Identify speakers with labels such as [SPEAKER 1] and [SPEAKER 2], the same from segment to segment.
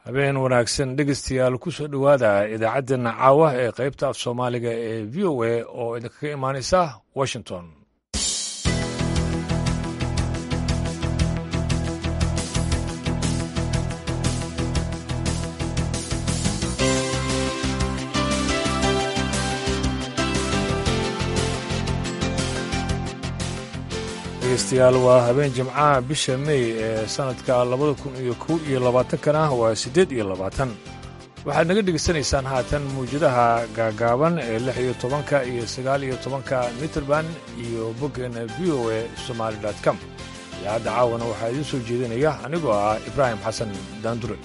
[SPEAKER 1] habeen wanaagsan dhegeystayaal ku soo dhowaada idaacaddeena caawa ee qaybta af soomaaliga ee v o a oo idinkaga imaanaysa washington dhegeystayaal waa habeen jimcaha bisha mey ee sannadka labada kun iyo kow iyo labaatankana waa siddeed iyo labaatan waxaad naga dhegaysanaysaan haatan mawjadaha gaagaaban ee lix iyo tobanka iyo sagaal iyo tobanka mitrband iyo boggeena v o a somaali com idaacadda caawana waxaa idiin soo jeedinaya anigoo ah ibraahim xasan daandure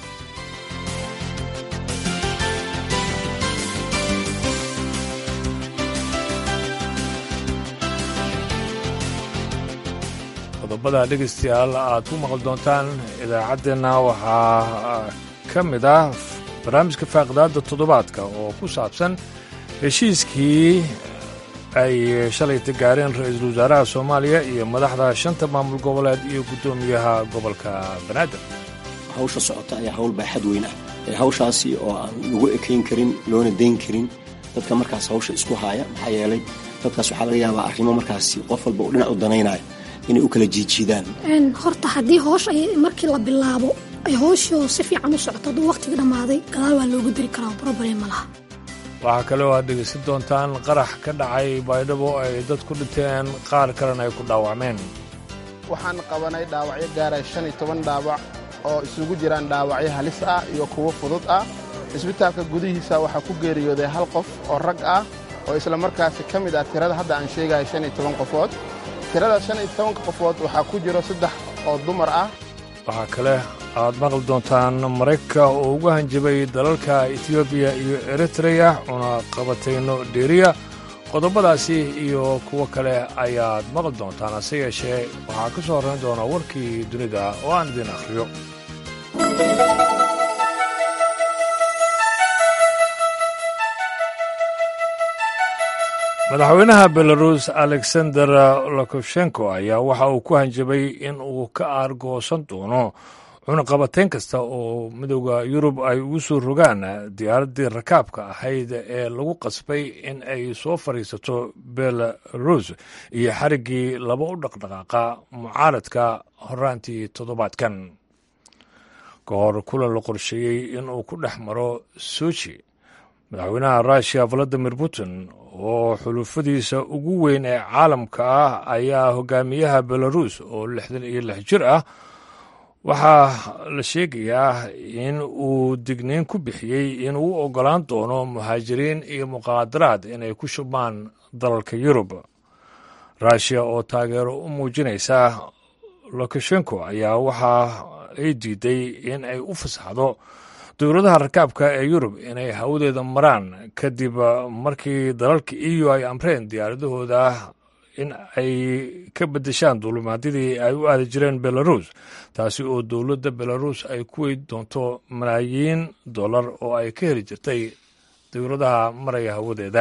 [SPEAKER 1] qodobada dhegaystayaal aad ku maqli doontaan idaacaddeenna waxaa ka mid ah barnaamijka faaqidaadda toddobaadka oo ku saabsan heshiiskii ay shalayta gaareen ra-iisul wasaaraha soomaaliya iyo madaxda shanta maamul goboleed iyo guddoomiyaha gobolka banaadir
[SPEAKER 2] hawsha socota ayaa hawl baaxad weyn ah hawshaasi oo aan lagu ekayn karin loona dayn karin dadka markaas hawsha isku haaya maxaa yeelay dadkaas waxaa laga yaabaa arrimo markaasi qof walba uu dhinac u danaynaayo inay u kala jiijiidaan
[SPEAKER 3] horta haddii hoosh ay markii la bilaabo ay hooshii si fiican u socoto hadduu wakhtiga dhammaaday gadaal waa loogu diri karaa broblem ma laha
[SPEAKER 1] waxaa kale oo aad dhegaysan doontaan qarax ka dhacay baydhabo ay dad ku dhinteen qaar kalena ay ku dhaawacmeen
[SPEAKER 4] waxaan qabanay dhaawacyo gaaray shan iyo toban dhaawac oo isugu jiraan dhaawacyo halis ah iyo kuwo fudud ah cisbitaalka gudihiisa waxaa ku geeriyooday hal qof oo rag ah oo isla markaasi ka mid ah tirada hadda aan sheegayo shan iyo toban qofood tirada shan iyo tobanka qofood waxaa ku jiro saddex oo dumar ah
[SPEAKER 1] waxaa kale aad maqli doontaan maraykanka oo ugu hanjabay dalalka etoobiya iyo eritreya una qabatayno dheeriya qodobadaasi iyo kuwo kale ayaad maqli doontaan hase yeeshee waxaa ka soo horrayn doona warkii dunida oo aan idiin akhriyo madaxweynaha belarus alexander lokoshenko ayaa waxa uu ku hanjabay in uu ka aargoosan doono cunaqabatayn kasta oo midooda yurub ay ugu soo rogaan diyaaraddii rakaabka ahayd ee lagu qasbay in ay soo fadhiisato belarus iyo xariggii laba u dhaqdhaqaaqa mucaaradka horaantii toddobaadkan ka hor kulan la qorsheeyey in uu ku dhex maro sochi madaxweynaha russiya valadimir putin oo xulufadiisa ugu weyn ee caalamka ah ayaa hogaamiyaha belarus oo lixdan iyo lix jir ah waxaa la sheegayaa in uu digniin ku bixiyey inuu u oggolaan doono muhaajiriin iyo muqaadaraad inay ku shubmaan dalalka yurub russiya oo taageero u muujinaysa lokashenko ayaa waxa ay diiday in ay u fasaxdo dowladaha rakaabka ee yurub inay hawadeeda maraan kadib markii dalalka eu ay amreen diyaaradahooda in ay ka beddeshaan duulimaadyadii ay u aadi jireen belarus taasi oo dowladda belarus ay ku weyd doonto malaayiin dollar oo ay ka heli jirtay dowladaha maraya hawadeeda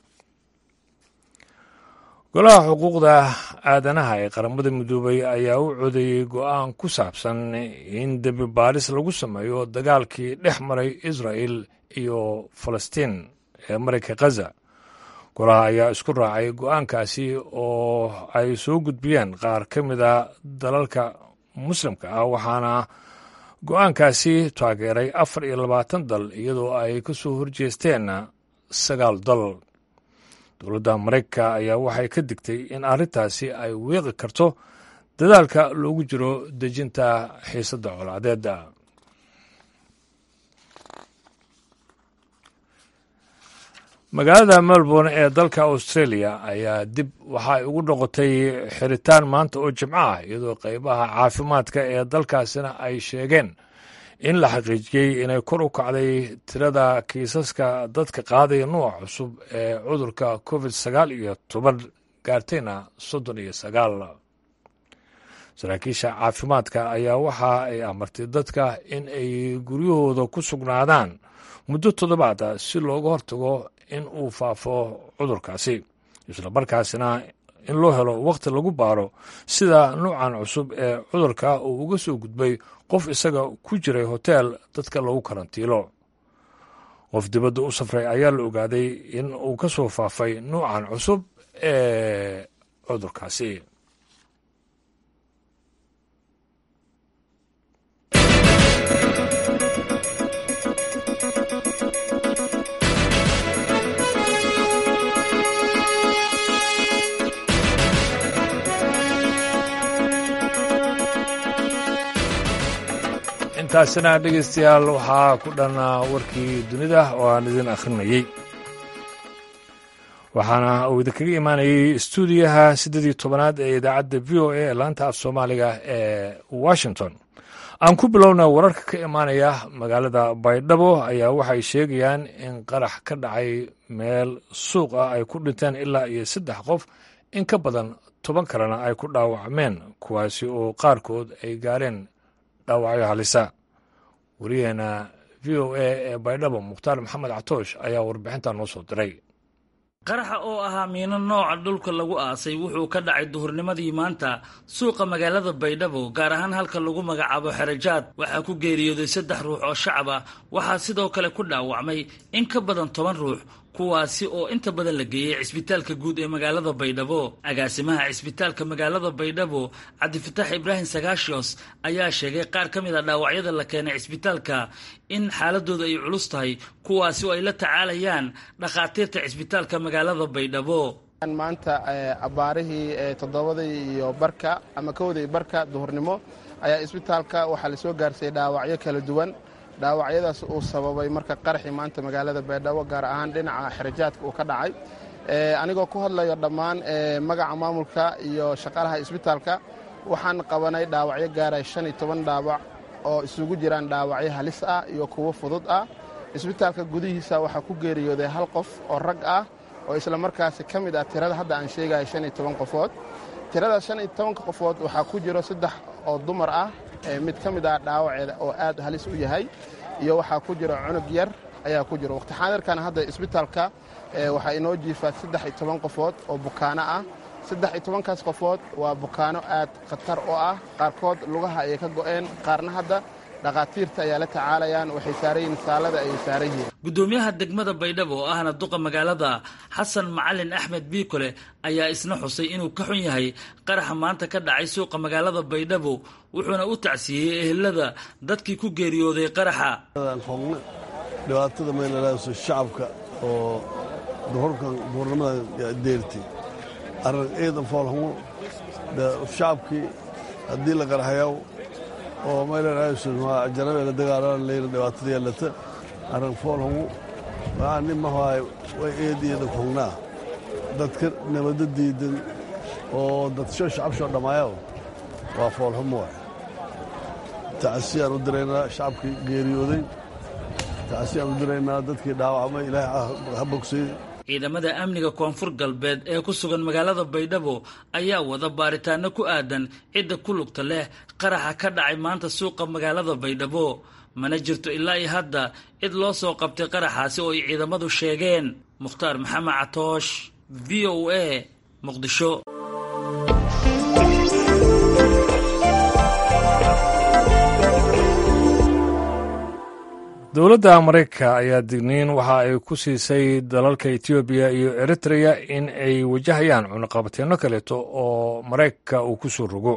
[SPEAKER 1] golaha xuquuqda aadanaha ee qaramada midoobay ayaa u codeeyey go'aan ku saabsan in dembi baaris lagu sameeyo dagaalkii dhex maray israa'el iyo falastiin ee marayka khaza golaha ayaa isku raacay go'aankaasi oo ay soo gudbiyeen qaar ka mid a dalalka muslimka ah waxaana go'aankaasi taageeray afar iyo labaatan dal iyadoo ay ka soo horjeesteen sagaal dal dowladda maraykanka ayaa waxay ka digtay in arrintaasi ay weeqi karto dadaalka loogu jiro dejinta xiisadda colaadeedda magaalada melbourne ee dalka australia ayaa dib waxa ay ugu noqotay xiritaan maanta oo jimco ah iyadoo qaybaha caafimaadka ee dalkaasina ay sheegeen in la xaqiijiyey inay kor u kacday tirada kiisaska dadka qaadaya nuuc cusub ee cudurka covid sagaal iyo toban gaartayna soddon iyo sagaal saraakiisha caafimaadka ayaa waxa ay amartay dadka in ay guryahooda ku sugnaadaan muddo toddobaada si looga hortago in uu faafo cudurkaasi isla markaasina in loo helo wakhti lagu baaro sida nuucan cusub ee cudurka uu uga soo gudbay qof isaga ku jiray hoteel dadka lagu karantiilo qof dibadda u safray ayaa la ogaaday in uu ka soo faafay nuucan cusub ee cudurkaasi intaasina dhegeystayaal waxaa ku dhan warkii dunida oo aan idin akhrinayey waxaana uu idinkaga imaanayey stuudiyaha siddeed iyo tobanaad ee idaacadda v o a ee laanta af soomaaliga ee washington aan ku bilowna wararka ka imaanaya magaalada baydhabo ayaa waxay sheegayaan in qarax ka dhacay meel suuq ah ay ku dhinteen ilaa iyo saddex qof in ka badan toban kalena ay ku dhaawacmeen kuwaasi oo qaarkood ay gaareen dhaawacyo halisa wariyaheena v o a ee baydhabo mukhtaar maxamed catoosh ayaa warbixinta noo soo diray
[SPEAKER 5] qaraxa oo ahaa miino nooca dhulka lagu aasay wuxuu ka dhacay duhurnimadii maanta suuqa magaalada baydhabo gaar ahaan halka lagu magacaabo xerajaad waxaa ku geeriyooday saddex ruux oo shacab ah waxaa sidoo kale ku dhaawacmay in ka badan toban ruux kuwaasi oo inta badan la geeyey cisbitaalka guud ee magaalada baydhabo agaasimaha cisbitaalka magaalada baydhabo cabdifatax ibraahim sagaashios ayaa sheegay qaar ka mid a dhaawacyada la keenay cisbitaalka in xaaladooda ay culus tahay kuwaasi oo ay la tacaalayaan dhakhaatiirta cisbitaalka magaalada baydhabo
[SPEAKER 4] maanta abbaarihii toddobadii iyo barka ama kowdii barka duhurnimo ayaa isbitaalka waxaa la soo gaarsiiyey dhaawacyo kala duwan dhaawacyadaas uu sababay marka qaraxii maanta magaalada baydhabo gaar ahaan dhinaca xerajaadka uu ka dhacay anigoo ku hadlayo dhammaan magaca maamulka iyo shaqaalaha isbitaalka waxaan qabanay dhaawacyo gaaray shan iyo toban dhaawac oo isugu jiraan dhaawacyo halis ah iyo kuwo fudud ah isbitaalka gudihiisa waxaa ku geeriyooday hal qof oo rag ah oo isla markaasi ka mid ah tirada hadda aan sheegaya shan iyo toban qofood tirada shan iyo tobanka qofood waxaa ku jiro saddex oo dumar ah mid ka mid ah dhaawaceeda oo aad halis u yahay iyo waxaa ku jiro cunug yar ayaa ku jiro waqti xaadirkan hadda isbitaalka waxaa inoo jiifaa saddex iyo toban qofood oo bukaano ah saddex iyo tobankaas qofood waa bukaano aad khatar oo ah qaarkood lugaha ayay ka go'een qaarna hadda dhakhaatiirta ayaa la tacaalayaan waxay saaran yihiin saalada ayay saaran yihiin
[SPEAKER 5] guddoomiyaha degmada baydhabo oo ahna duqa magaalada xasan macalin axmed biikole ayaa isna xusay inuu ka xun yahay qaraxa maanta ka dhacay suuqa magaalada baydhabo wuxuuna u tacsiiyey ehelada dadkii ku geeriyooday qaraxa
[SPEAKER 6] xogna dhibaatada meelalaso shacabka oo duhurkan duhurnimada deertay arrin ciidan foolxumo shacabkii haddii la qaraxayaw oo meelalaajanabe la dagaalaan leyla dhibaatada yeelata arrin foolxumo waxaa nin mahaay way eediyeeda kognaa dadka nabadda diidan oo dadsho shacabshoo dhammaayo waa foolxumo waay tacasiyaan u diraynaa shacabkii geeriyooday tacasiyaan u diraynaa dadkii dhaawacmay ilaahay ha bogsay
[SPEAKER 5] ciidamada amniga koonfur galbeed ee ku sugan magaalada baydhabo ayaa wada baaritaano ku aadan cidda ku lugta leh qaraxa ka dhacay maanta suuqa magaalada baydhabo mana jirto ilaa iyo hadda cid loo soo qabtay qaraxaasi oo ay ciidamadu sheegeen mukhtaar maxamed catoosh v o a muqdisho
[SPEAKER 1] dowladda maraykanka ayaa digniin waxa ay ku siisay dalalka etoobiya iyo eritreya in ay wajahayaan cunaqabateenno kaleeto oo maraykanka uu ku soo rogo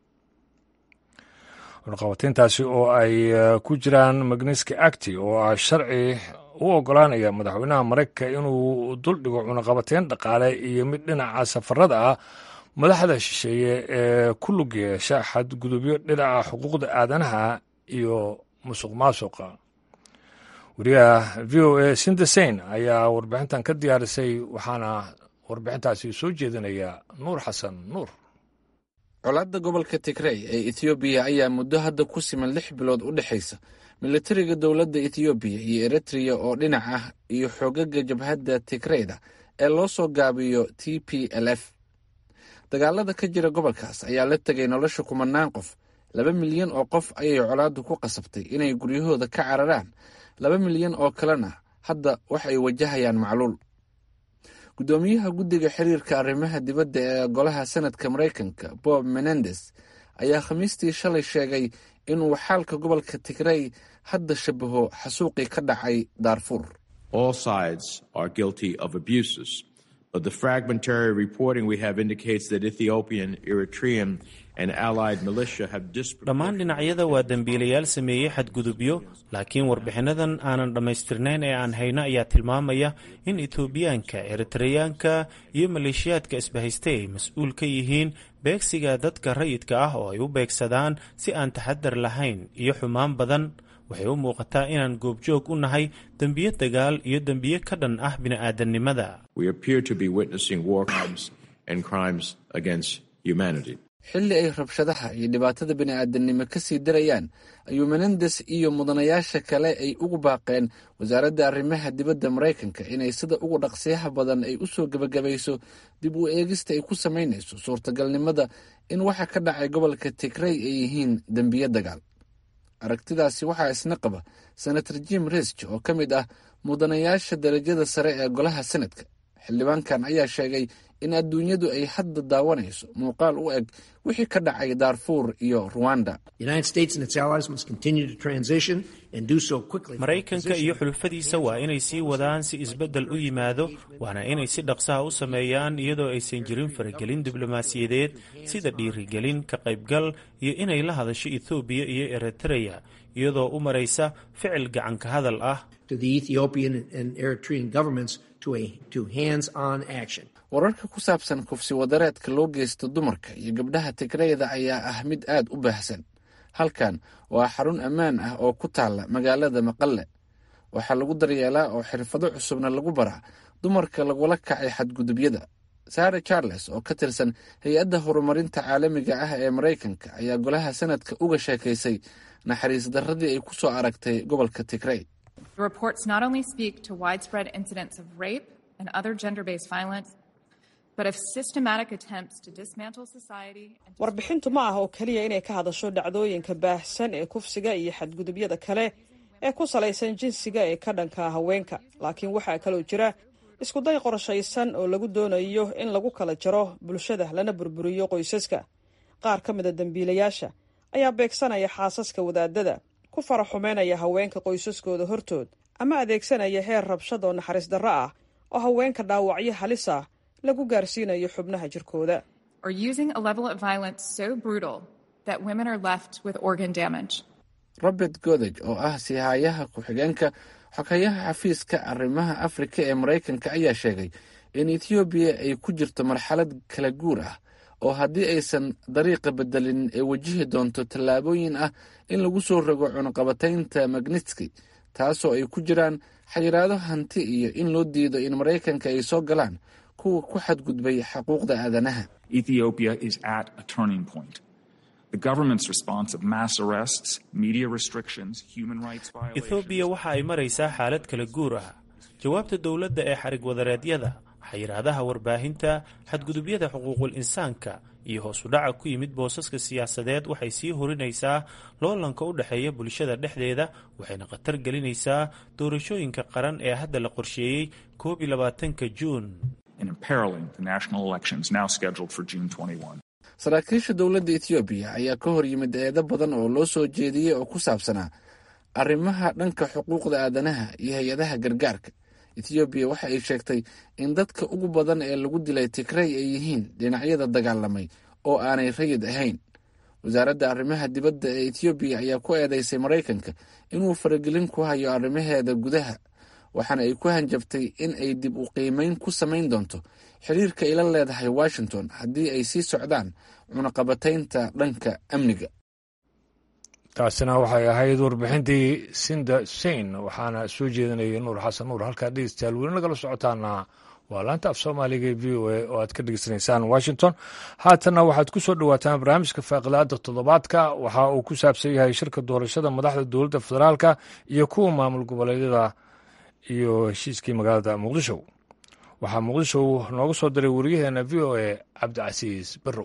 [SPEAKER 1] cunaqabateyntaasi oo ay ku jiraan magniski acti oo ah sharci u oggolaanaya madaxweynaha maraykanka inuu duldhigo cunaqabateyn dhaqaale iyo mid dhinaca safarada ah madaxda shisheeye ee ku lug yeesha xadgudubyo dhinaca xuquuqda aadanaha iyo musuq maasuqa wariyaha v o a sindesain ayaa warbixintan ka diyaarisay waxaana warbixintaasi soo jeedinaya nuur xasan nuur
[SPEAKER 7] colaadda gobolka tigrey ee ethoobiya ayaa muddo hadda ku siman lix bilood u dhexaysa militariga dowladda ethoobiya iyo eritreya oo dhinac ah iyo xoogaga jabhadda tigreyda ee loo soo gaabiyo t p l f dagaalada ka jira gobolkaas ayaa la tegay nolosha kumanaan qof laba milyan oo qof ayay colaaddu ku qasabtay inay guryahooda ka cararaan laba milyan oo kalena hadda wax ay wajahayaan macluul guddoomiyaha guddiga xiriirka arrimaha dibadda ee golaha senadka maraykanka bob menendes ayaa khamiistii shalay sheegay inuu xaalka gobolka tigrey hadda shabaho xasuuqii ka dhacay daarfuur
[SPEAKER 8] All sides are guilty of abuses, but the fragmentary reporting we have indicates that Ethiopian, Eritrean, and allied militia have
[SPEAKER 9] dhammaan dhinacyada waa dembiilayaal sameeyey xadgudubyo laakiin warbixinnadan aanan dhammaystirnayn ee aan hayno ayaa tilmaamaya in etoobiyaanka eritreyaanka iyo maleeshiyaadka isbahaystay ay mas-uul ka yihiin beegsiga dadka rayidka ah oo ay u beegsadaan si aan taxadar lahayn iyo xumaan badan waxay u muuqataa inaan goobjoog u nahay dembiyo dagaal iyo dembiyo ka dhan ah bini'aadannimada
[SPEAKER 7] xilli ay rabshadaha iyo dhibaatada bini'aadanimo ka sii darayaan ayuu menendes iyo mudanayaasha kale ay ugu baaqeen wasaaradda arrimaha dibadda maraykanka inay sida ugu dhaqsiyaha badan ay u soo gebagabayso dib u eegista ay ku samaynayso suurtagalnimada in waxa ka dhacay gobolka tigrey ay yihiin dembiyo dagaal aragtidaasi waxaa isna qaba senator jim risch oo ka mid ah mudanayaasha darajada sare ee golaha senadka xildhibaankan ayaa sheegay in adduunyadu ay hadda daawanayso muuqaal u eg wixii ka dhacay daarfuur iyo ruwanda
[SPEAKER 9] maraykanka iyo xulufadiisa waa inay sii wadaan si isbeddel u yimaado waana inay si dhaqsaha u sameeyaan iyadoo aysan jirin faragelin diblomaasiyadeed sida dhiirigelin ka qaybgal iyo inay la hadasho ethoobiya iyo eritreya iyadoo u maraysa ficil gacanka hadal ah
[SPEAKER 7] wararka ku saabsan kufsi wadareedka loo geysto dumarka iyo gabdhaha tigreyda ayaa ah mid aad u baahsan halkan waa xarun ammaan ah oo ku taalla magaalada maqalle waxaa lagu daryeelaa oo xirfado cusubna lagu baraa dumarka lagula kacay xadgudubyada sare charles oo ka tirsan hay-adda horumarinta caalamiga ah ee maraykanka ayaa golaha sanadka uga sheekaysay naxariis darradii ay ku soo aragtay gobolka tigrey
[SPEAKER 10] warbixintu ma ah oo keliya inay ka hadasho dhacdooyinka baahsan ee kufsiga iyo xadgudubyada kale ee ku salaysan jinsiga ee ka dhanka haweenka laakiin waxaa kaloo jira iskuday qorshaysan oo lagu doonayo in lagu kala jaro bulshada lana burburiyo qoysaska qaar ka mida dembiilayaasha ayaa beegsanaya xaasaska wadaadada ku faraxumeynaya haweenka qoysaskooda hortood ama adeegsanaya heer rabshad oo naxariis darro ah oo haweenka dhaawacyo halis ah lagu gaarsiinayo xubnaha jirkooda
[SPEAKER 7] robert godeg oo ah siihaayaha ku-xigeenka xogeyaha xafiiska arrimaha afrika ee maraykanka ayaa sheegay in ethoobiya ay ku jirto marxalad kala guur ah oo haddii aysan dariiqa bedelin ay wajihi doonto tallaabooyin ah in lagu soo rogo cunaqabataynta magnitski taasoo ay ku jiraan xayiraado hanti iyo in loo diido in maraykanka ay soo galaan kuwa ku xadgudbay xuquuqda aadanaha
[SPEAKER 9] ethoobiya waxa ay maraysaa xaalad kala guur ah jawaabta dowladda ee xarig wadareedyada xayiraadaha warbaahinta xadgudubyada xuquuqul insaanka iyo hoos u dhaca ku yimid boosaska siyaasadeed waxay sii horinaysaa loolanka u dhexeeya bulshada dhexdeeda waxayna khatar gelinaysaa doorashooyinka qaran ee hadda la qorsheeyey koob iyo labaatanka juun
[SPEAKER 7] saraakiisha dowladda etoobiya ayaa ka hor yimid eedo badan oo loo soo jeediyey oo ku saabsanaa arrimaha dhanka xuquuqda aadanaha iyo hay-adaha gargaarka etoobiya waxa ay sheegtay in dadka ugu badan ee lagu dilay tigrey ay yihiin dhinacyada dagaalamay oo aanay rayid ahayn wasaaradda arrimaha dibadda ee etoobiya ayaa ku eedeysay maraykanka inuu faragelin ku hayo arrimaheeda gudaha waxaana ay ku hanjabtay in ay dib u qiimeyn ku samayn doonto xiriirka ay la leedahay washington haddii ay sii socdaan cunaqabataynta dhanka amniga
[SPEAKER 1] taasina waxay ahayd warbixintii sinda sein waxaana soo jeedinayay nuur xasan nuur halkaa dhegeystayaal weli nagala socotaana waa laanta af soomaaliga e v o a oo aad ka dhegeysanaysaan washington haatanna waxaad ku soo dhowaataan barnaamijka faaqilaada toddobaadka waxa uu ku saabsan yahay shirka doorashada madaxda dowladda federaalka iyo kuwa maamul goboleedyada iyo heshiiskii magaalada muqdisho waxaa muqdisho nooga soo diray wariyaheena v o a cabdicasiis barrow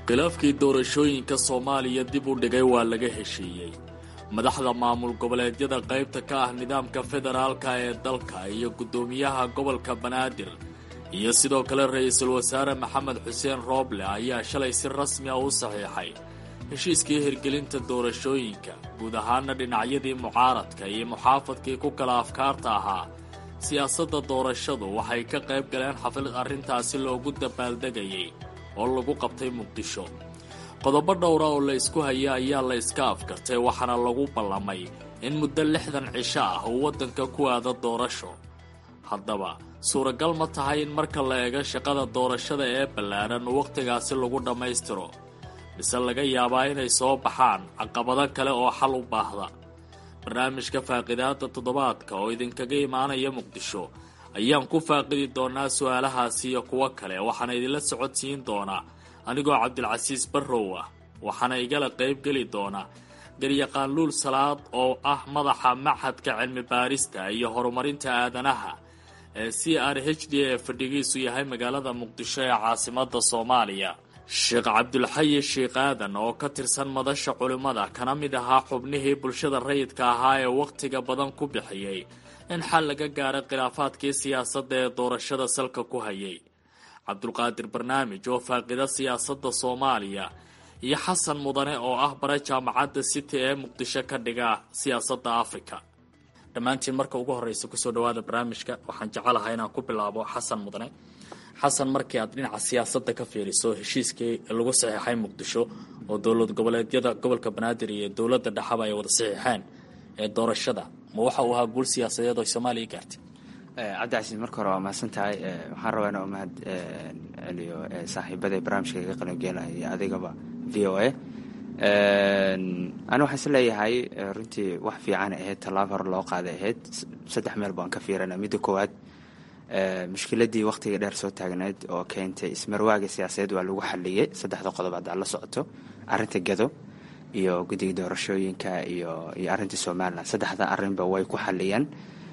[SPEAKER 11] khilaafkii doorashooyinka soomaaliya dib u dhigay waa laga heshiiyey madaxda maamul goboleedyada qaybta ka ah nidaamka federaalka ee dalka iyo guddoomiyaha gobolka banaadir iyo sidoo kale ra-iisul wasaare maxamed xuseen rooble ayaa shalay si rasmi ah u saxiixay heshiiskii hirgelinta doorashooyinka guud ahaana dhinacyadii mucaaradka iyo muxaafadkii ku kala afkaarta ahaa siyaasadda doorashadu waxay ka qayb galeen xaflad arrintaasi loogu dabaaldegayay oo lagu qabtay muqdisho qodobo dhowra oo la isku haya ayaa la iska afkartay waxaana lagu ballamay in muddo lixdan cisho ah uu waddanka ku aado doorasho haddaba suuragal ma tahay in marka la eego shaqada doorashada ee ballaaran wakhtigaasi lagu dhammaystiro mise laga yaabaa inay soo baxaan caqabado kale oo xal u baahda barnaamijka faaqidaada toddobaadka oo idinkaga imaanaya muqdisho ayaan ku faaqidi doonaa su-aalahaasi iyo kuwo kale waxaana idinla socodsiin doonaa anigoo cabdilcasiis barrow ah waxaana igala qaybgeli doona garyaqaan luul salaad oo ah madaxa machadka cilmi baarista iyo horumarinta aadanaha ee c r h d ee fadhigiisu yahay magaalada muqdisho ee caasimada soomaaliya sheekh cabdulxayi sheikh aadan oo ka tirsan madasha culimmada kana mid ahaa xubnihii bulshada rayidka ahaa ee wakhtiga badan ku bixiyey in xal laga gaaray khilaafaadkii siyaasadda ee doorashada salka ku hayay cabdulqaadir barnaamij oo faaqida siyaasadda soomaaliya iyo xasan mudane oo ah bare jaamacadda city ee muqdisho ka dhiga siyaasadda africa dhammaantiin marka ugu horreysa kusoo dhawaada barnaamijka waxaan jecelahay inaan ku bilaabo xasan mudane xasan markii aad dhinaca siyaasadda ka fiiriso heshiiskii lagu saxiixay muqdisho oo dowlad goboleedyada gobolka banaadir iyo dowladda dhexaba ay wada saxiixeen ee doorashada ma waxa uu ahaa guul siyaasadeed oo soomaaliya gaartay
[SPEAKER 12] cabdicasiis marka hore waa mahadsan tahay waxaan rabaa inaa mahad celiyo saaxiibada barnaamijka kaga qalangeelaya iyo adigaba v o a ani waxaan is leeyahay runtii wax fiican ahayd tallaabo hore loo qaaday ahayd saddex meel baan ka fiirana midda koowaad mushkiladii wakhtiga dheer soo taagneyd oo keentay ismarwaaga siyaasadeed waa lagu xaliyey saddexda qodob haddaa la socoto arrinta gado iyo guddiga doorashooyinka iyo iyo arrinta somalilan saddexda arrinba way ku xaliyeen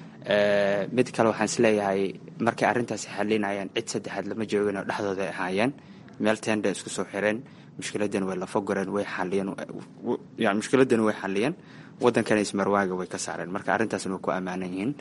[SPEAKER 12] mid kale waxaan isleeyahay markay arrintaasi xalinayaan cid saddexaad lama joogin oo dhexdooda ay ahaayeen meel tenda isku soo xireen mushkiladan way lafagureen way xaliyeen yani mushkiladan way xaliyeen waddankana ismarwaaga way ka saareen marka arrintaasna way ku ammaanan yihiin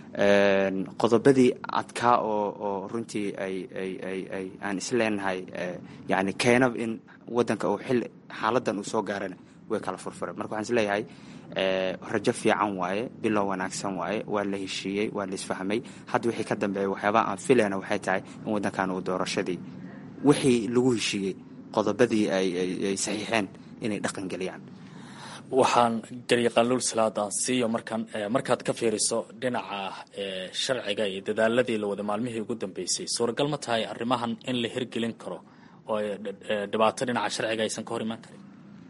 [SPEAKER 12] qodobadii adkaa oo oo runtii ay ay ay ay aan isleenahay yani keenab in waddanka uu xil xaaladan uu soo gaarana way kala furfureen marka waxaan isleeyahay rajo fiican waaye bilow wanaagsan waaye waa la heshiiyey waa la isfahmay hadda wixii ka dambeeya waxyaabaha aan filayna waxay tahay in waddankan uu doorashadii wixii lagu heshiiyey qodobadii ay ay saxiixeen inay dhaqangeliyaan
[SPEAKER 11] waxaan garyaqaaluul salaada siiyo markaan markaad ka fiiriso dhinaca sharciga iyo dadaaladii la wada maalmihii ugu dambeysay suuragal ma tahay arrimahan in la hirgelin karo oo dhibaato dhinaca sharciga aysan ka hor imaan karin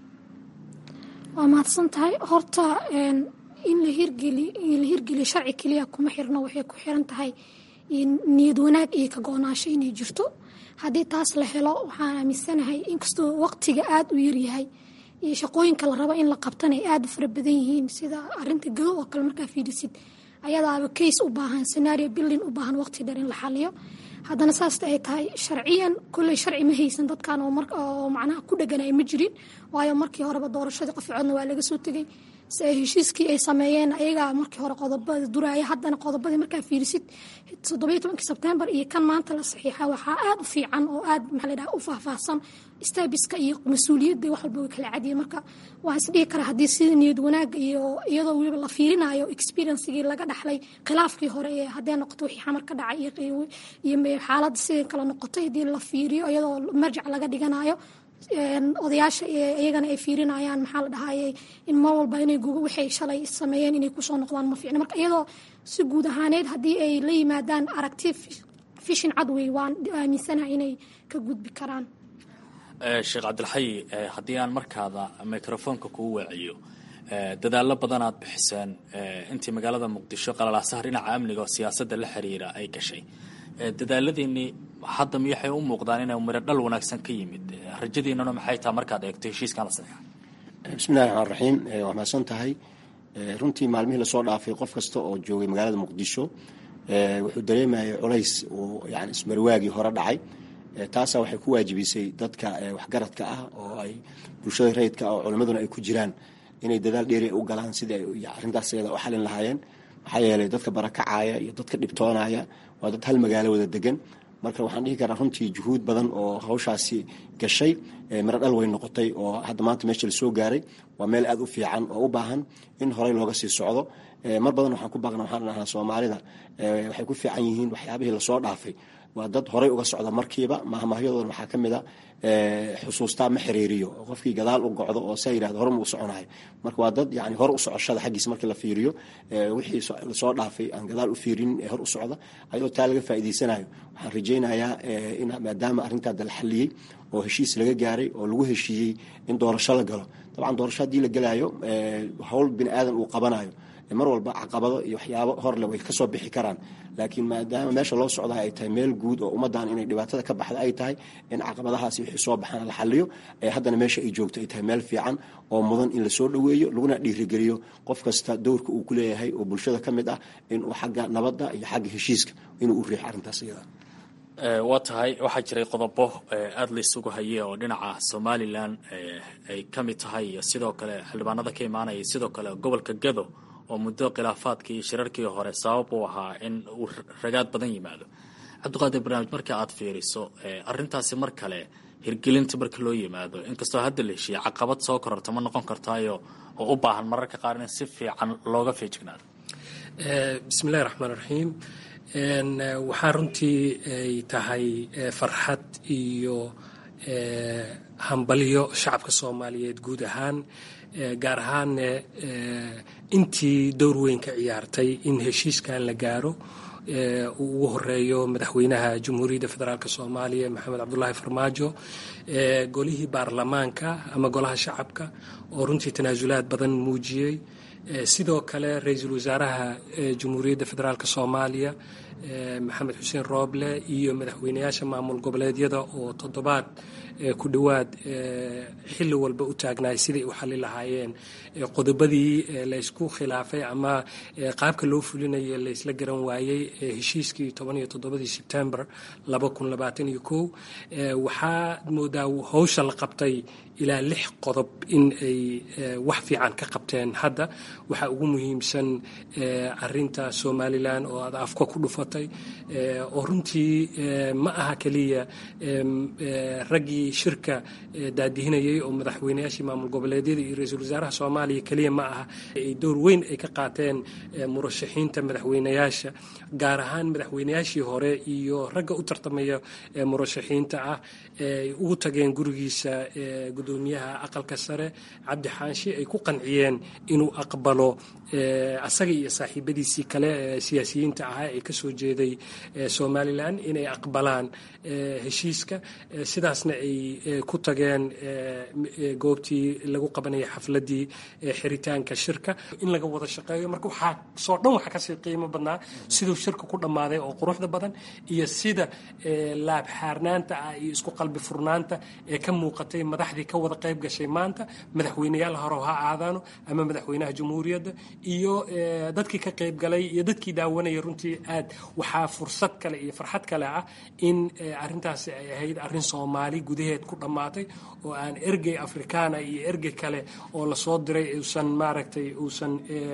[SPEAKER 3] waa mahadsan tahay horta in la hirgeli la hirgeliyo sharci keliya kuma xirno waxay ku xiran tahay niyad wanaag iyo ka go-naansho inay jirto haddii taas la helo waxaan aaminsanahay inkastoo waqtiga aada u yaryahay iyo shaqooyinka la rabo in la qabtana ay aada u fara badan yihiin sida arinta gado oo kale markaa fiidhisid ayadaaba case u baahan scenario building u baahan waqti dheer in la xaliyo haddana saasta ay tahay sharciyan kolley sharci ma haysan dadkan oo macnaha ku dheganaya ma jirin waayo markii horeba doorashadii qof codna waa laga soo tegay se heshiiskii ay sameeyeen ayagaa markii hore qodobada duraaya haddana qodobadii markaa fiirisid toddobiyo tobankii sebtembar iyo kan maanta la saxiixa waxaa aada u fiican oo aada maxaa la dhaha u faahfaahsan staabiska iyo mas-uuliyadda wax walba way kala cadiyeen marka waan isdhihi karaa haddii sida niyad wanaagga iyo iyadoo weliba la fiirinayo experiencegii laga dhaxlay khilaafkii hore ee haddee noqoto wixii xamar ka dhacay iyo xaaladda sidai kala noqotay haddii la fiiriyo iyadoo marjac laga dhiganayo odayaasha iyagana ay fiirinayaan maxaa la dhahayay in mar walba inay guga waxay shalay sameeyeen inay kusoo noqdaan ma fiicna marka iyadoo si guud ahaaneed haddii ay la yimaadaan aragti fishin cadwey waan aaminsanaha inay ka gudbi karaan
[SPEAKER 11] sheekh cabdilxayi haddii aan markaada microfoonka kuu waaciyo dadaalo badan aad bixiseen intii magaalada muqdisho qalalaasaha dhinaca amniga oo siyaasadda la xiriira ay gashay dadaaladiinii hadda miyaxay u muuqdaan inay miro dhal wanaagsan ka yimid rajadiinana maxay taha markaad eegto heshiiskan la saxiixa
[SPEAKER 2] bismillahi raxmaan raxiim waa mahadsan tahay runtii maalmihii lasoo dhaafay qof kasta oo joogay magaalada muqdisho wuxuu dareemayay culays uu yani ismarwaagii hore dhacay taasa waxay ku waajibisay dadka waxgaradka ah oo ay bulshada rayidka ah oo culimmaduna ay ku jiraan inay dadaal dheeri u galaan sidii ay arrintaas iyada u xalin lahaayeen maxaa yeelay dadka barakacaya iyo dadka dhibtoonaya waa dad hal magaalo wada degan marka waxaan dhihi karaa runtii juhuud badan oo hawshaasi gashay miro dhal way noqotay oo hadda maanta meesha lasoo gaaray waa meel aada u fiican oo u baahan in horey looga sii socdo mar badan waxaan ku baaqna waxaan dhahnaa soomaalida waxay ku fiican yihiin waxyaabihii lasoo dhaafay waa dad horey uga socda markiiba mahmahyadoodana waxaa ka mid a xusuustaa ma xiriiriyo qofkii gadaal u gocdo oo saa yidhahdo hore ma u soconahay marka waa dad yani hore u socoshada xaggiisa markii la fiiriyo wixii lasoo dhaafay aan gadaal u fiirinin ee hor u socda ayadoo taa laga faa'iidaysanayo waxaan rajaynayaa in maadaama arrintaada la xalliyey oo heshiis laga gaaray oo lagu heshiiyey in doorasho la galo dabcan doorasho haddii la gelaayo howl bini aadan uu qabanayo mar walba caqabado iyo waxyaabo horle way kasoo bixi karaan laakiin maadaama meesha loo socdaa ay tahay meel guud oo ummaddan inay dhibaatada ka baxda ay tahay in caqabadahaasi wixii soo baxana la xaliyo ee haddana meesha ay joogto ay tahay meel fiican oo mudan in lasoo dhoweeyo laguna dhiirigeliyo qof kasta dowrka uu ku leeyahay oo bulshada ka mid ah inuu xagga nabadda iyo xagga heshiiska inuu u riixo arrintaas iyada
[SPEAKER 11] waa tahay waxaa jiray qodobo aada la isugu hayay oo dhinaca somalilan ay ka mid tahay iyo sidoo kale xildhibaanada ka imaanaya sidoo kale gobolka gado oo muddo khilaafaadkii iyo shirarkii hore sabab uu ahaa in uu ragaad badan yimaado cabdiqaadir barnaamij marka aad fiiriso arrintaasi mar kale hirgelinta marka loo yimaado inkastoo hadda la heshiiya caqabad soo kororta ma noqon kartaayo oo u baahan mararka qaar in si fiican looga feejignaado
[SPEAKER 13] bismillahi raxmaan raxiim waxaa runtii ay tahay farxad iyo hambalyo shacabka soomaaliyeed guud ahaan gaar ahaanne intii dowr weyn ka ciyaartay in heshiiskan la gaaro uu ugu horeeyo madaxweynaha jamhuuriyadda federaalk soomaaliya maxamed cabdulaahi farmaajo golihii baarlamaanka ama golaha shacabka oo runtii tanaasulaad badan muujiyey sidoo kale ra-iisul wasaaraha jamhuuriyadda federaalk soomaaliya maxamed xuseen rooble iyo madaxweynayaasha maamul goboleedyada oo toddobaad ku dhowaad xilli walba u taagnaay siday u xali lahaayeen qodobadii laysku khilaafay ama qaabka loo fulinaya laysla garan waayey heshiiskii toban iyo toddobadii sebtembar laba kun labaatan iyo kow waxaa moodaa howsha la qabtay ilaa lix qodob in ay wax fiican ka qabteen hadda waxaa ugu muhiimsan arinta somalilan oo aad afka ku dhufatay oo runtii ma aha keliya raggii shirka daadihinayay oo madaxweynayaashii maamul goboleedyada iyo ra-iisul wasaaraha soomaaliya keliya ma aha ay door weyn ay ka qaateen murashaxiinta madaxweynayaasha gaar ahaan madaxweynayaashii hore iyo ragga u tartamaya murashaxiinta ah ay ugu tageen gurigiisa gudoomiyaha aqalka sare cabdi xaanshi ay ku qanciyeen inuu aqbalo asaga iyo saaxiibadiisii kale ee siyaasiyiinta ahaa ee kasoo jeeday somalilan inay aqbalaan heshiiska sidaasna ay ku tageen goobtii lagu qabanaya xafladii xiritaanka shirka in laga wada shaqeeyo marka waxaa soo dhan waxaa kasii qiimo badnaa siduu shirka ku dhammaaday oo quruxda badan iyo sida laab xaarnaanta ah iyo isku qalbi furnaanta ee ka muuqatay madaxdii ka wada qayb gashay maanta madaxweyneyaal hore ha aadaano ama madaxweynaha jamhuuriyadda iyo dadkii ka qayb galay iyo dadkii daawanaya runtii aad waxaa fursad kale iyo farxad kale ah in arintaasi ay ahayd arin soomaali gudaheed ku dhammaatay oo aan ergey afrikaana iyo ergey kale oo lasoo diray uusan maaragtay uusan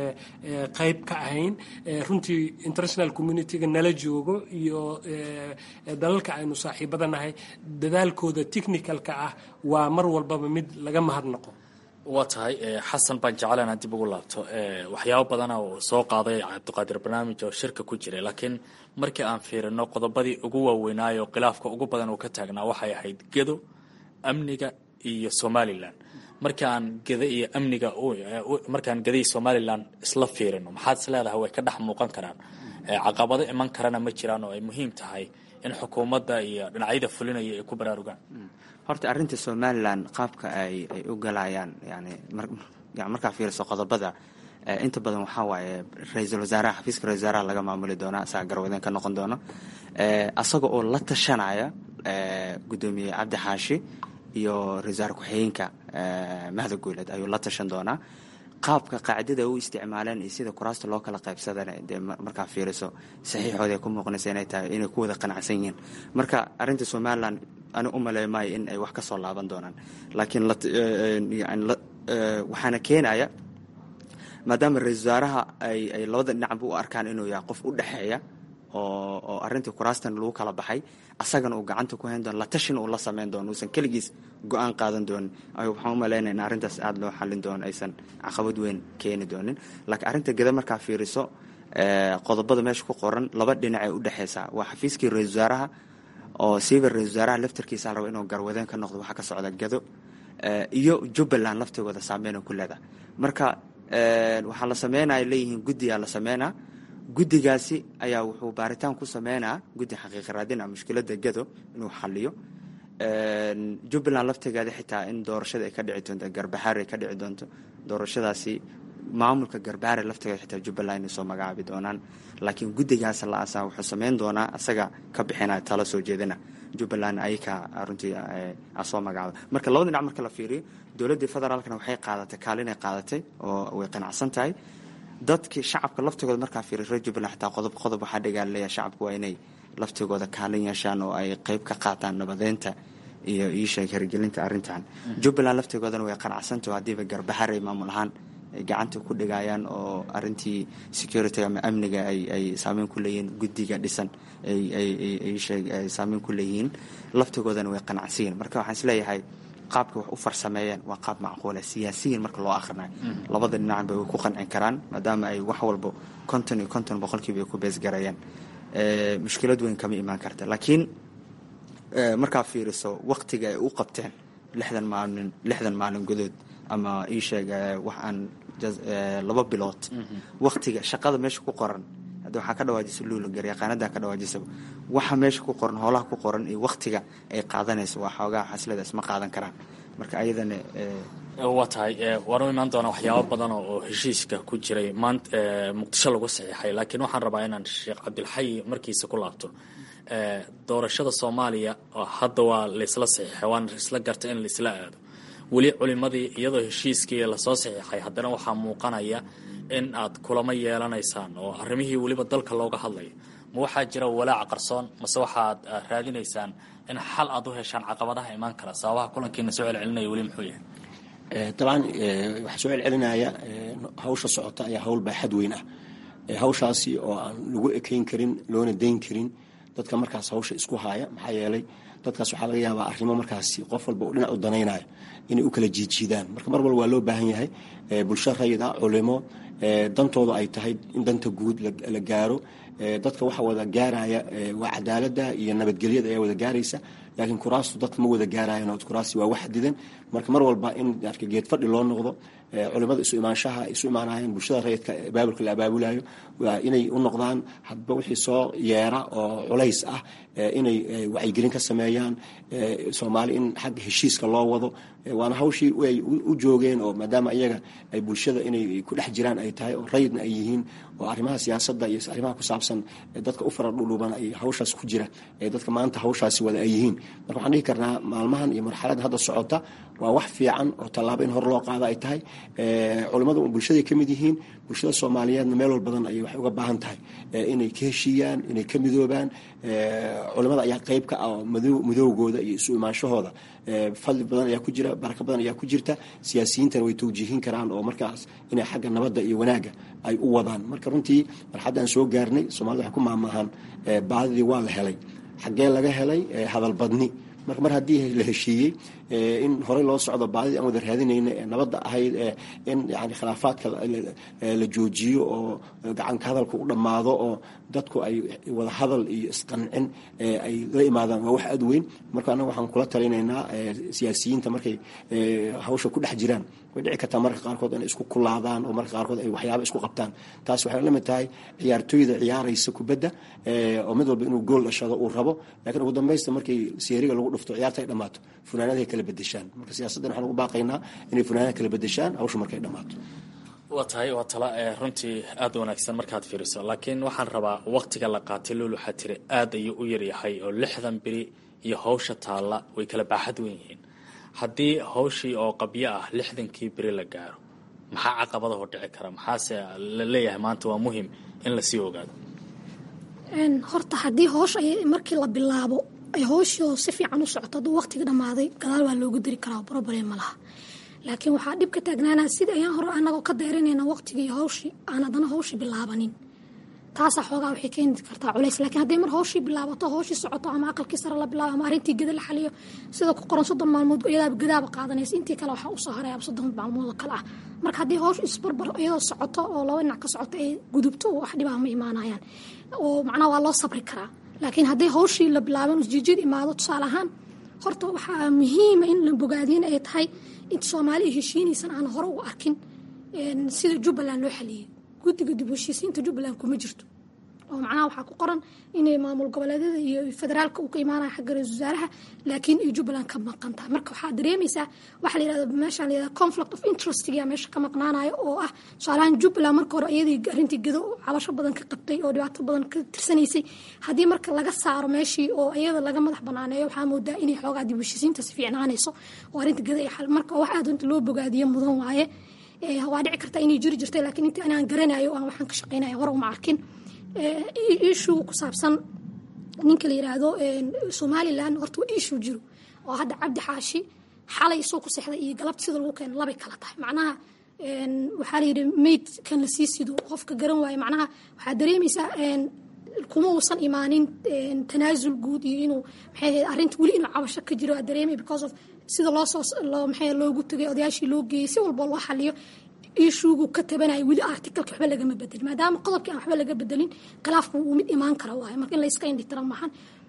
[SPEAKER 13] qayb ka ahayn runtii international communitiga nala joogo iyo dalalka aynu saaxiibada nahay dadaalkooda technicalka ah waa mar walbaba mid laga mahadnaqo
[SPEAKER 11] waa tahay xasan baan jeclaan inaan dib ugu laabto waxyaabo badana uu soo qaaday cabdiqaadir barnaamij oo shirka ku jiray laakiin markii aan fiirino qodobadii ugu waaweynaayo khilaafka ugu badan uu ka taagnaa waxay ahayd gedo amniga iyo somalilan markii aan geda iyo amniga markaan geda iyo somalilan isla fiirino maxaad is leedahay way ka dhex muuqan karaan caqabado iman karana ma jiraan oo ay muhiim tahay in xukuumadda iyo dhinacyada fulinaya ay ku baraarugaan
[SPEAKER 12] horta arrinta somalilan qaabka ay ay u galayaan yani markaa fiiriso qodobada inta badan waxaa waaye ra-iisul wasaaraha xafiiska ra-isul wasaaraha laga maamuli doona asaga garwadeen ka noqon doono asaga oo la tashanaya gudoomiye cabdi xaashi iyo ra-isul wasaare ku-xigeenka mahda guuleed ayuu la tashan doonaa qaabka qaacidada u isticmaaleen iyo sida kuraasta loo kala qaybsadana dee markaa fiiriso saxiixooda ay ku muuqanaysa inay tahay inay ku wada qanacsan yihiin marka arrinta somalilan ani u maleey maayo in ay wax ka soo laaban doonaan laakiin waxaana keenaya maadaama ra-isul wasaaraha ay ay labada dhinacba u arkaan inuu yahay qof u dhexeeya oo oo arrintii kuraastan lagu kala baxay asagana uu gacanta ku hayn doono la tashina uu la sameyn doono uusan keligiis go-aan qaadan doonin waxaan u malaynaya in arrintaas aada loo xallin doono aysan caqabad weyn keeni doonin laakiin arrinta geda markaa fiiriso qodobada meesha ku qoran laba dhinac ay u dhexeysaa waa xafiiskii ra-isul wasaaraha oo siiba ra-isul wasaaraha laftarkiisa la raba inuu garwadeen ka noqdo waxaa ka socda gado iyo jubbaland laftigooda saameyn ku leedahay marka waxaa la sameynaya leeyihiin guddigaa la sameynaa guddigaasi ayaa wuxuu baaritaan ku sameynaa guddi xaqiiqa raadina mushkilada gado inuu xaliyo jubbaland laftigeeda xitaa in doorashada ay ka dhici doonto garbaxaar ay ka dhici doonto doorashadaasi maamulka garbaare laftigeeda xitaa jubbaland inay soo magacaabi doonaan laakiin guddigaas la asaa wuxuu sameyn doonaa asaga ka bixinaya tala soo jeedina jubbaland ayaka runtii soo magacaaba marka labada dhinac marka la fiiriyo dowladdii federaalkana waxay qaadatay kaalinay qaadatay oo way qanacsan tahay dadkii shacabka laftigooda markaa fiiriy reer jubbaland xitaa qodob qodob waxaa dhigaa leeyahay shacabku waa inay laftigooda kaalin yeeshaan oo ay qeyb ka qaataan nabadeynta iyo iisheeg hirgelinta arrintan jubbaland laftigoodana way qanacsantaho haddiiba garbaxaray maamul ahaan ay gacanta ku dhigayaan oo arintii security ama amniga ay saameyn ku leeyihiin guddiga dhisan ay saameyn ku leeyihiin laftigoodana way qanacsiyiin marka waxaan isleeyahay qaabka wax u farsameeyeen waa qaab macquula siyaasiyiin marka loo akhrinayo labada dhinacba way ku qancin karaan maadaama ay wax walba konton iyo konton boqolkiiba ay ku beesgarayaan mushkilad weyn kama imaan karta laakiin markaa fiiriso waktiga ay u qabteen lixdan maalin lixdan maalin gudood ama ii sheeg wax aan laba bilood waktiga shaqada meesha ku qoran hadda waxaa ka dhawaajisa luula garyaqaanadaa ka dhawaajisaba waxa meesha ku qoran hoolaha ku qoran iyo waktiga ay qaadanayso waa xoogaha xaslada isma qaadan karaan marka ayadana
[SPEAKER 11] waa tahay waan u imaan doonaa waxyaabo badan oo heshiiska ku jiray maanta muqdisho lagu saxiixay laakiin waxaan rabaa inaan sheekh cabdilxayi markiisa ku laabto doorashada soomaaliya hadda waa laysla saxiixay waana isla gartay in laisla aado weli culimadii iyadoo heshiiskii lasoo saxiixay haddana waxaa muuqanaya in aad kulamo yeelanaysaan oo arrimihii weliba dalka looga hadlayo ma waxaa jira walaac qarsoon mase waxaad raadinaysaan in xal aad u heshaan caqabadaha imaan kara sababaha kulankiina soo celcelinaya weli muxuu yahay
[SPEAKER 2] dabcan waxaa soo celcelinaya hawsha socota ayaa hawl baaxad weyn ah hawshaasi oo aan lagu ekeyn karin loona dayn karin dadka markaas hawsha isku haaya maxaa yeelay dadkaas waxaa laga yaabaa arrimo markaasi qof walba u dhinac u danaynayo inay u kala jiidjiidaan marka mar walba waa loo baahan yahay bulsho rayida culimo dantooda ay tahay in danta guud la gaaro dadka waxa wada gaaraya waa cadaalada iyo nabadgelyada ayaa wada gaaraysa laakiin kuraastu dadka ma wada gaarayan oo kuraasti waa wax didan marka mar walba in geed fadhi loo noqdo culimada isu imaanshaha isu imaanayaan bulshada rayidka abaabulka la abaabulayo waa inay u noqdaan hadba wixii soo yeera oo culays ah inay wacyigelin ka sameeyaan soomaali in xagga heshiiska loo wado waana hawshii ay u joogeen oo maadaama iyaga ay bulshada inay ku dhex jiraan ay tahay oo rayidna ay yihiin oo arrimaha siyaasadda iyo arrimaha ku saabsan dadka u fara dhudhuuban ay hawshaas ku jira ee dadka maanta hawshaasi wada ay yihiin marka waxaan dhihi karnaa maalmahan iyo marxaladda hadda socota waa wax fiican oo tallaabo in hor loo qaado ay tahay culimmadu bulshaday ka mid yihiin bulshada soomaaliyeedna meel wal badan ayay waxay uga baahan tahay inay ka heshiiyaan inay ka midoobaan culimmada ayaa qayb ka ah oo midoogooda iyo isu imaanshahooda fadli badan ayaa ku jira barako badan ayaa ku jirta siyaasiyiintana way tawjiihin karaan oo markaas inay xagga nabadda iyo wanaagga ay u wadaan marka runtii marxaddaan soo gaarnay soomaalida waxay ku maamaahaan baadidii waa la helay xaggee laga helay hadalbadni marka mar haddii la heshiiyey in horey loo socdo baadidii aan wada raadinayna ee nabadda ahayd in yani khilaafaadka la joojiyo oo gacanka hadalka u dhammaado oo dadku ay wada hadal iyo isqancin ay la imaadaan waa wax aad weyn marka annaga waxaan kula talinaynaa siyaasiyiinta markay hawsha ku dhex jiraan way dhici kartaa marka qaarkood inay isku kulaadaan oo marka qaarkood ay waxyaaba isku qabtaan taas waxay la mid tahay ciyaartooyda ciyaaraysa kubadda oo mid walba inuu gool dhashado uu rabo laakiin ugu dambaysta markii seeriga lagu dhufto ciyaarta ay dhammaato funaanadahay kala bedeshaan marka siyaasaddan waxaan ugu baaqaynaa inay funaanada kala bedeshaan hawsha markay dhammaato
[SPEAKER 11] waa tahay waa tala runtii aada wanaagsan markaad fiiriso laakiin waxaan rabaa waktiga la qaatay lool waxaa tiri aad ayuu u yaryahay oo lixdan beri iyo hawsha taalla way kala baaxad wen yihiin haddii hawshii oo qabyo ah lixdankii beri la gaaro maxaa caqabadahoo dhici kara maxaase la leeyahay maanta waa muhim in lasii ogaado
[SPEAKER 3] horta haddii hoosh ay markii la bilaabo ay hooshii si fiican u socoto hadduu waqtiga dhammaaday gadaal waa loogu diri karaa problem ma laha laakiin waxaa dhib ka taagnaanaa sida ayaan hore anagoo ka dayranayna waqtigii hawshii aan haddana hawshii bilaabanin taasaa xoogaa waxay keeni kartaa culays laakiin hadday mar hawshii bilaabato hawshii socoto ama aqalkii sare la bilaabo ama arrintii geda la xaliyo sida ku qoran soddon maalmood iyadaaba gadaaba qaadanaysa intii kale waxaa usoo haraya soddon maalmood oo kale ah marka haddii hawsh isbarbar iyadoo socoto oo laba dhinac ka socoto ay gudubto wax dhibaa ma imaanayaan oo macnaha waa loo sabri karaa laakiin haddii hawshii la bilaaban usjiijid imaado tusaale ahaan horta waxaa muhiima in la bogaadiin ay tahay inta soomaaliya heshiinaysan aan hore u arkin sida jubbaland loo xaliyey guddiga dib heshiisiinta jubbaland kuma jirto oo macnaha waxaa ku qoran inay maamul goboleedyada iyo federaalka uu ka imaanaya xagga ra-isul wasaaraha laakiin ay jubbaland ka maqan tahay marka waxaa dareemaysaa waxaa la yirahda meesha la yirahda conflict of interestga meesha ka maqnaanayo oo ah tusaalahaan jubbaland marka hore iyadii arrintii gedo cabasho badan ka qabtay oo dhibaato badan ka tirsanaysay haddii marka laga saaro meeshii oo iyada laga madax banaaneeyo waxaa moodaa inay xoogaa dib heshiisiinta si fiicnaanayso oo arrinta gedo ay xal marka wax aad inta loo bogaadiyo mudan waaye waa dhici karta inay jiri jirtay laakiin intii anaan garanayo aan waxaan ka shaqaynaya hore uma arkin issue ku saabsan ninka la yiraahdo somalilan horta waa issue jiro oo hadda cabdi xaashi xalay soo ku sexday iyo galabta sida lagu keeno labay kala tahay macnaha waxaa la yidhi mayd kan la sii sido qofka garan waayo macnaha waxaa dareemaysaa kuma uusan imaanin tanaasul guud iyo inuu maxay ahayd arrinta weli inuu cabasho ka jiro waa dareemay because of sida loo soo loo maxay loogu tagay odayaashii loo geeyey si walba loo xaliyo ishuugu ka tabanaya weli articalka waxba lagama bedelin maadaama qodobkii aan waxba laga bedelin khilaafku uu mid imaan kara waayo marka in la iska indhitira maahan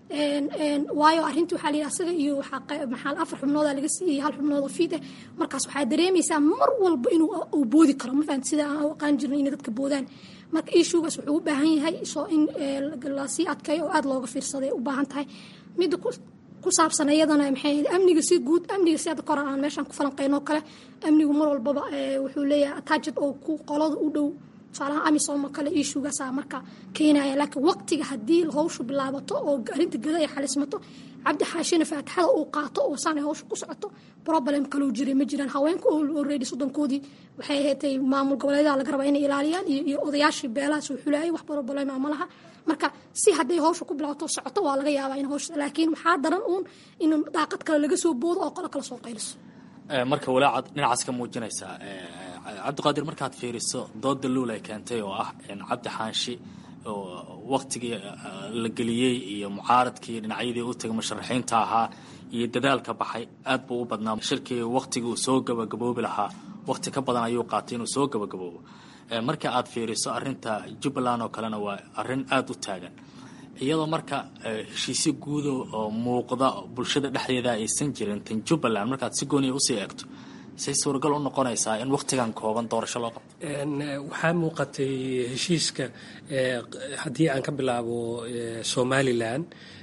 [SPEAKER 3] waayo arrintii waxaa la yidhi asaga iyo maxaa afar xubnooda laga siiyey hal xubnood oo fiid ah markaas waxaa dareemaysaa mar walba inuu uu boodi karo ma fahamti sida aan u aqaan jirnay inay dadka boodaan marka ishuugaas wuxuu u baahan yahay soo in lasii adkeeyo oo aada looga fiirsaday u baahan tahay midda ku saabsan iyadana maxay amniga si guud amniga si hadda kor aan meeshaan ku falanqeyno kale amnigu mar walbaba wuxuu leeyahay attached oo ku qolada u dhow tusaalaha amisom oo kale ishuugaasaa marka keenaya laakiin waqtiga haddii hawshu bilaabato oo arrinta geda ay xalismato cabdi xaashina faatixada uu qaato oo saan ay hawshu ku socoto problem kaloo jiray ma jiraan haweenka already soddonkoodii waxay ahaydtay maamul goboleedaha laga rabaa inay ilaaliyaan iyo odayaashii beelahaas uu xulayay wax problem ma laha marka si hadday hawsha ku bilaabato socoto waa laga yaabaa in hawsha laakiin waxaa daran uun in daaqad kale laga soo boodo oo qolo kale soo qayliso
[SPEAKER 11] marka walaacaad dhinacaas ka muujinaysaa cabdiqaadir markaad fiiriso dooda luul ay keentay oo ah cabdi xaanshi oo waktigii la geliyey iyo mucaaradkii dhinacyadii u tagay musharaxiinta ahaa iyo dadaalka baxay aad buu u badnaa shirkii waktigii uu soo gabagaboobi lahaa wakti ka badan ayuu qaatay inuu soo gabagaboobo marka aad fiiriso arinta jubbaland oo kalena waa arin aada u taagan iyadoo marka heshiisyo guudo oo muuqda bulshada dhexdeeda aysan jirin tan jubbaland markaad si gooniya usii eegto say suuragal u noqonaysaa in wakhtigan kooban doorasho loo qabto
[SPEAKER 13] waxaa muuqatay heshiiska haddii aan ka bilaabo somalilan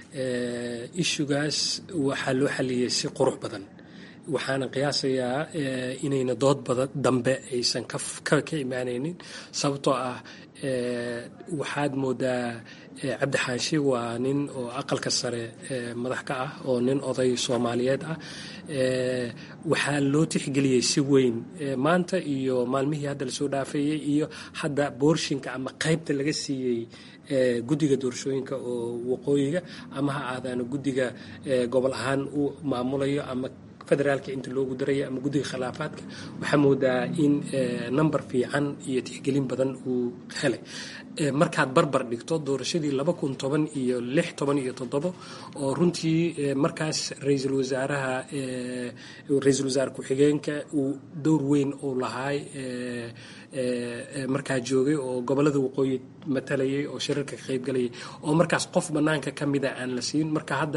[SPEAKER 13] ishugaas waxaa loo xaliyey si qurux badan waxaana qiyaasayaa inayna dood badan dambe aysan ka imaanaynin sababtoo ah waxaad moodaa cabdi xaashi waa nin oo aqalka sare madax ka ah oo nin oday soomaaliyeed ah waxaa loo tixgeliyey si weyn maanta iyo maalmihii hadda lasoo dhaafeeyey iyo hadda boorshinka ama qaybta laga siiyey guddiga doorashooyinka oo waqooyiga ama ha aadaano guddiga gobol ahaan u maamulayo ama federaalka inta loogu darayo ama guddiga khilaafaadka waxaa moodaa in number fiican iyo tixgelin badan uu helay markaad barbar dhigto doorashadii laba kun toban iyo lix toban iyo toddobo oo runtii markaas ra-iisul wasaaraha ra-iisul wasaare ku-xigeenka uu dowr weyn uu lahaay markaa joogay oo gobolada waqooyi matalayay oo shirarka ka qaybgalayay oo markaas qof banaanka ka mida aan la siin marka hadda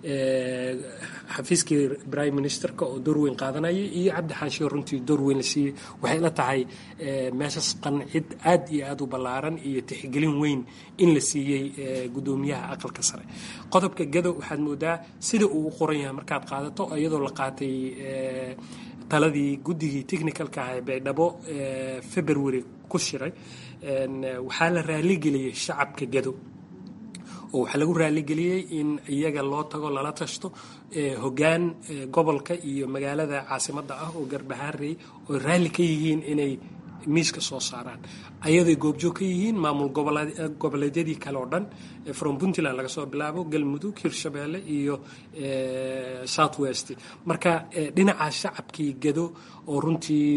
[SPEAKER 13] xafiiskii prime ministerka oo door weyn qaadanayay iyo cabdi xaashiyo runtii door weyn la siiyey waxay la tahay meeshas qancid aad iyo aad u ballaaran iyo tixgelin weyn in la siiyey guddoomiyaha aqalka sare qodobka gado waxaad moodaa sida uu u qoran yahay markaad qaadato iyadoo la qaatay taladii guddigii technicalka ah ee baydhabo february ku shiray waxaa la raaligeliyey shacabka gado oo waxaa lagu raaligeliyey in iyaga loo tago lala tashto hoggaan gobolka iyo magaalada caasimadda ah oo garbahaarey oo raalli ka yihiin inay miiska soo saaraan ayaday goobjoog ka yihiin maamul goboleedyadii kale oo dhan from puntland laga soo bilaabo galmudug hirshabeelle iyo south west marka dhinaca shacabkii gado oo runtii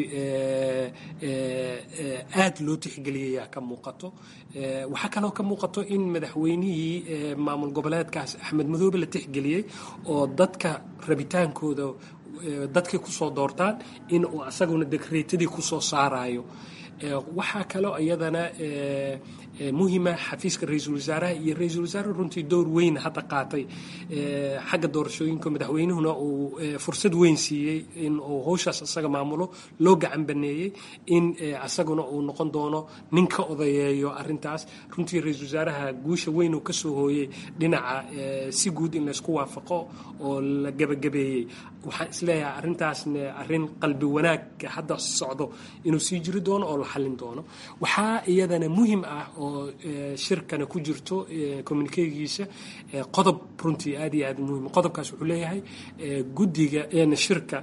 [SPEAKER 13] aad loo tixgeliyaya ka muuqato waxaa kaloo ka muuqato in madaxweynihii maamul goboleedkaas axmed madoobe la tixgeliyey oo dadka rabitaankooda dadkay kusoo doortaan in uu asaguna dekreetadii kusoo saarayo waxaa kaloo iyadana muhima xafiiska ra-iisul wasaaraha iyo ra-iisul wasaare runtii door weyn hadda qaatay xagga doorashooyinka madaxweynuhuna uu fursad weyn siiyey in uu howshaas asaga maamulo loo gacan baneeyey in asaguna uu noqon doono nin ka odayeeyo arintaas runtii ra-iisul wasaaraha guusha weyn uu kasoo hooyey dhinaca si guud in laysku waafaqo oo la gebagabeeyey waxaan isleeyahay arintaasna arin qalbi wanaag hadda socdo inuu sii jiri doono oo la xallin doono waxaa iyadana muhim ah oo shirkana ku jirto communikegiisa qodob runtii aad iyo aad muhim qodobkaas wuxuu leeyahay guddiga shirka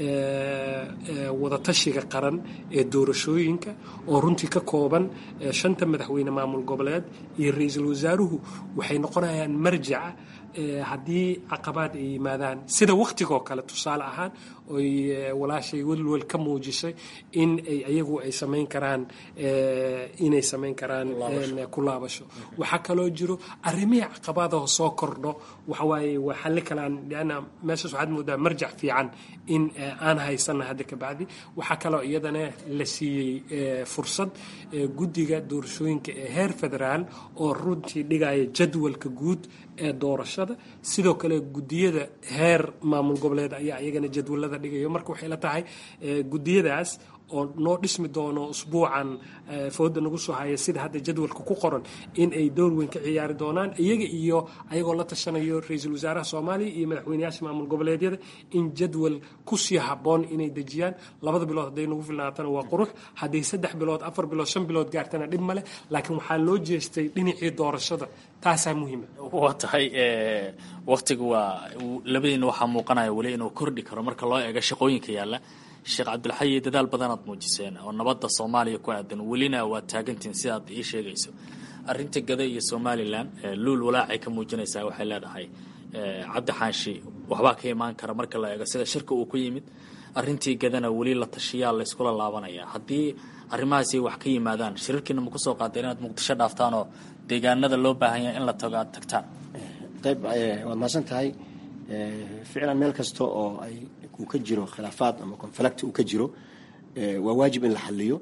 [SPEAKER 13] wadatashiga qaran ee doorashooyinka oo runtii ka kooban shanta madaxweyne maamul goboleed iyo ra-iisul wasaaruhu waxay noqonayaan marjaca haddii caqabaad ay yimaadaan sida waktigoo kale tusaale ahaan oy walaashay welwel ka muujisay in ay ayagu ay samayn karaan inay samayn karaan ku laabasho waxaa kaloo jiro arrimihii caqabaadaho soo kordho waxawaaye waa xalli kalaan lianna meeshaas waxaad moodaa marjac fiican in aan haysana hadda ka bacdi waxaa kaloo iyadana la siiyey fursad guddiga doorashooyinka ee heer federaal oo runtii dhigaya jadwalka guud ee doorashada sidoo kale gudiyada heer maamul goboleed ayaa iyagana jadwalada dhigayo marka waxay la tahay gudiyadaas oo noo dhismi doono usbuucan fooda nagu soo haya sida hadda jadwalka ku qoran in ay door weyn ka ciyaari doonaan iyaga iyo ayagoo la tashanayo ra-iisul wasaaraha soomaaliya iyo madaxweyneyaasha maamul goboleedyada in jadwal kusii haboon inay dejiyaan labada bilood hadday nagu filnaatana waa qurux hadday saddex bilood afar bilood shan bilood gaartana dhib male laakiin waxaa loo jeestay dhinacii doorashada taasaa muhiima
[SPEAKER 11] waa tahay waktiga waa labadiina waxaa muuqanaya weli inuu kordhi karo marka loo eego shaqooyinka yaalla sheekh cabdilxayi dadaal badanaad muujiseen oo nabadda soomaaliya ku aadan welina waad taagantihin sidaad ii sheegayso arinta gada iyo somalilan luul walaacay ka muujinaysaa waxay leedahay cabdi xaanshi waxbaa ka imaan kara marka la eego sida shirka uu ku yimid arintii gadana weli la tashiyaa layskula laabanaya haddii arrimahaasi wax ka yimaadaan shirarkiina ma kusoo qaada inaad muqdisho dhaaftaan oo deegaanada loo baahan yahay in la tago aad tagtaan
[SPEAKER 2] ayb waad mahadsan tahay ficlan meel kasta oo ay uu ka jiro khilaafaad ama conflict uu ka jiro waa waajib in la xaliyo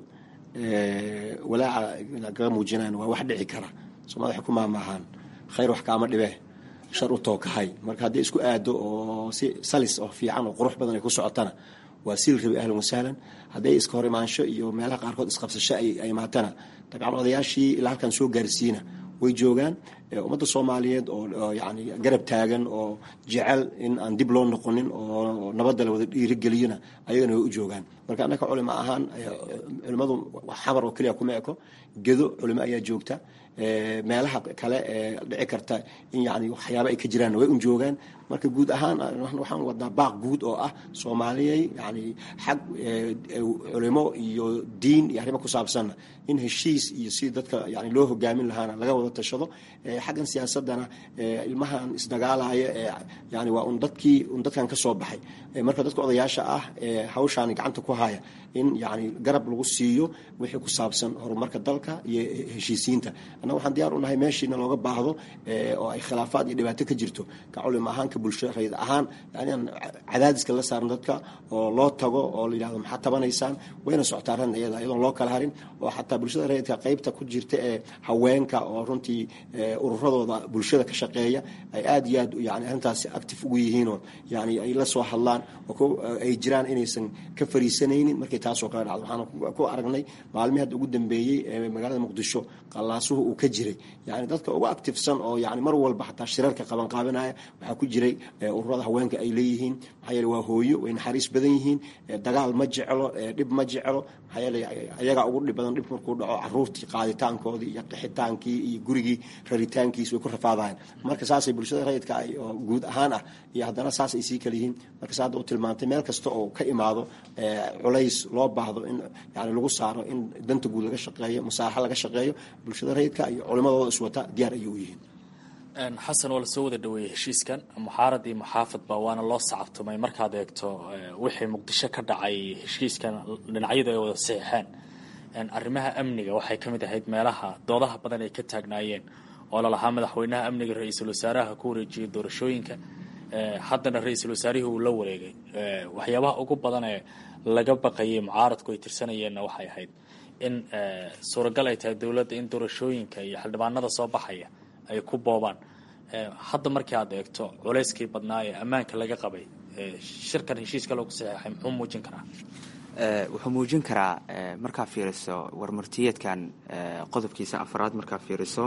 [SPEAKER 2] walaaca kaga muujinaan waa wax dhici kara soomaalida waxay ku maamaahaan khayr wax kaama dhibee shar u tookahay marka haddii isku aado oo si salis oo fiican oo qurux badan ay ku socotana waa sil rabi ahlan wasahlan hadday iska hor imaansho iyo meelaha qaarkood isqabsasho ay imaatana dabcan odayaashii ilaa halkan soo gaarsiina way joogaan ummadda soomaaliyeed oo yani garab taagan oo jecel in aan dib loo noqonin oo nabadda la wada dhiirigeliyona ayagana way u joogaan marka annaka culimo ahaan culimmadu xamar oo keliya kuma eko gedo culimo ayaa joogta meelaha kale ee dhici karta in yani waxyaaba ay ka jiraan way un joogaan marka guud ahaan waxaan wadnaa baaq guud oo ah soomaaliyey yani xag culimo iyo diin iyo arrimo ku saabsanna in heshiis iyo si dadka yani loo hogaamin lahaana laga wada tashado xaggan siyaasadana ilmahan isdagaalaya ee yani waa un dadkii un dadkan ka soo baxay marka dadka odayaasha ah ee hawshaani gacanta ku haya in yani garab lagu siiyo wixii ku saabsan horumarka dalka iyo heshiisiinta annaga waxaan diyaar u nahay meeshiina looga baahdo oo ay khilaafaad iyo dhibaato ka jirto ka culimo ahaan ka bulsho rayid ahaan yani aan cadaadiska la saaran dadka oo loo tago oo la yidhahdo maxaad tabanaysaan wayna socotaa arrin iyada iyadoon loo kala harin oo xataa bulshada rayidka qaybta ku jirta ee haweenka oo runtii ururadooda bulshada ka shaqeeya ay aad iyo aad yani arrintaasi active ugu yihiinoo yani ay la soo hadlaan oo ay jiraan inaysan ka fariisanaynin markay taasoo kale dhacdo waxaan ku aragnay maalmihii hadda ugu dambeeyey ee magaalada muqdisho qallaasuhu uu ka jiray yani dadka ugu activesan oo yani mar walba xataa shirarka qabanqaabinaya waxaa ku jiray ururada haweenka ay leeyihiin maxaa yeele waa hooyo way naxariis badan yihiin dagaal ma jeclo dhib ma jeclo maxaa yeele ayagaa ugu dhib badan dhib markuu dhaco caruurtii qaaditaankoodii iyo qixitaankii iyo gurigii raritaan helitaankiis way ku rafaadahayn marka saasay bulshada rayidka ay oo guud ahaan ah iyo haddana saas ay sii kala yihiin marka sa hadda u tilmaantay meel kasta oo ka imaado culays loo baahdo in yani lagu saaro in danta guud laga shaqeeyo musaalaxa laga shaqeeyo bulshada rayidka iyo culimadooda iswata diyaar ayay u yihiin
[SPEAKER 11] xasan waa lasoo wada dhaweeyey heshiiskan muxaarad iyo muxaafadba waana loo sacabtumay markaad eegto wixii muqdisho ka dhacay heshiiskan dhinacyadu ay wada saxiixeen arrimaha amniga waxay ka mid ahayd meelaha doodaha badan ay ka taagnaayeen oo lalahaa madaxweynaha amniga ra-iisul wasaaraha ku wareejiyey doorashooyinka haddana ra-iisul wasaarihii uu la wareegay waxyaabaha ugu badan ee laga baqayay mucaaradku ay tirsanayeenna waxay ahayd in suuragal ay tahay dowladda in doorashooyinka iyo xildhibaanada soo baxaya ay ku boobaan hadda markii aad eegto culayskii badnaa ee ammaanka laga qabay shirkan heshiiska loogu saxeexay muxuu muujin karaa
[SPEAKER 12] wuxuu muujin karaa markaa fiiriso warmartiyeedkan qodobkiisa afraad markaa fiiriso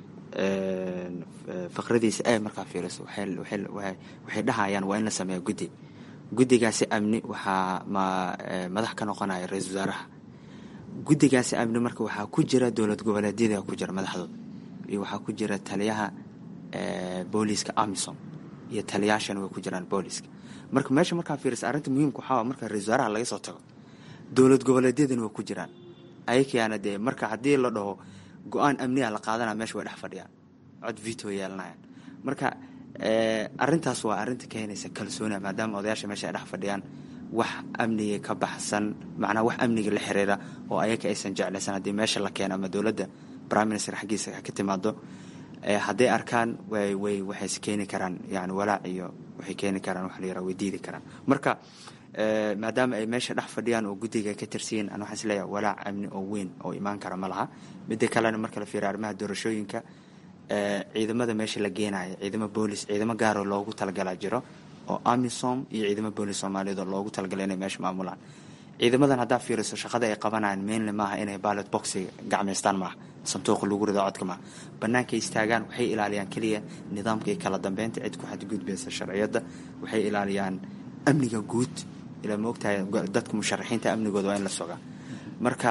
[SPEAKER 12] faqradiisa e markaa fiiriso waxay dhahayaan waa in la sameeya guddi guddigaasi amni waxaa madax ka noqonaya ra-iisul wasaaraha guddigaasi amni marka waxaa ku jira dowlad goboleedyada ku jira madaxdooda iyo waxaa ku jira taliyaha booliiska amisom iyo taliyaashana way ku jiraan booliiska marka meesha markaa fiirisa arrinta muhiimka waxaa marka ra-isul wasaaraha laga soo tago dowlad goboleedyadana way ku jiraan ayakaana dee marka haddii la dhaho go-aan amniga la qaadanaya meesha way dhex fadhiyaan cod vito yeelanayaan marka arrintaas waa arrinta keenaysa kalsooniya maadaama odayaasha meesha ay dhex fadhiyaan wax amniga ka baxsan macnaha wax amniga la xiriira oo ayaka aysan jeclaysan haddii meesha la keeno ama dowladda prime minister xaggiisa ka timaado hadday arkaan way way waxay keeni karaan yani walaac iyo waxay keeni karaan waxa la yaraha way diidi karaan marka maadaama ay meesha dhex fadhiyaan oo guddiga ka tirsiyin an waxaan isleeyahay walaac amni oo weyn oo imaan kara ma laha midda kalena marka la fiiriyo arrimaha doorashooyinka ciidamada meesha la geenaya ciidamo boolis ciidamo gaaroo loogu talagalaa jiro oo amisom iyo ciidamo boolis soomaaliyeed oo loogu talagalay inay meesha maamulaan ciidamadan haddaa fiiriso shaqada ay qabanayaan mainly maaha inay ballot boxi gacmaystaan maaha sanduuqa lagu rido codka maaha banaanka istaagaan waxay ilaaliyaan keliya nidaamka iyo kala dambeynta cid ku xadgudbaysa sharciyadda waxay ilaaliyaan amniga guud ilaa ma ogtahay dadka musharaxiinta amnigooda waa in la sogaa marka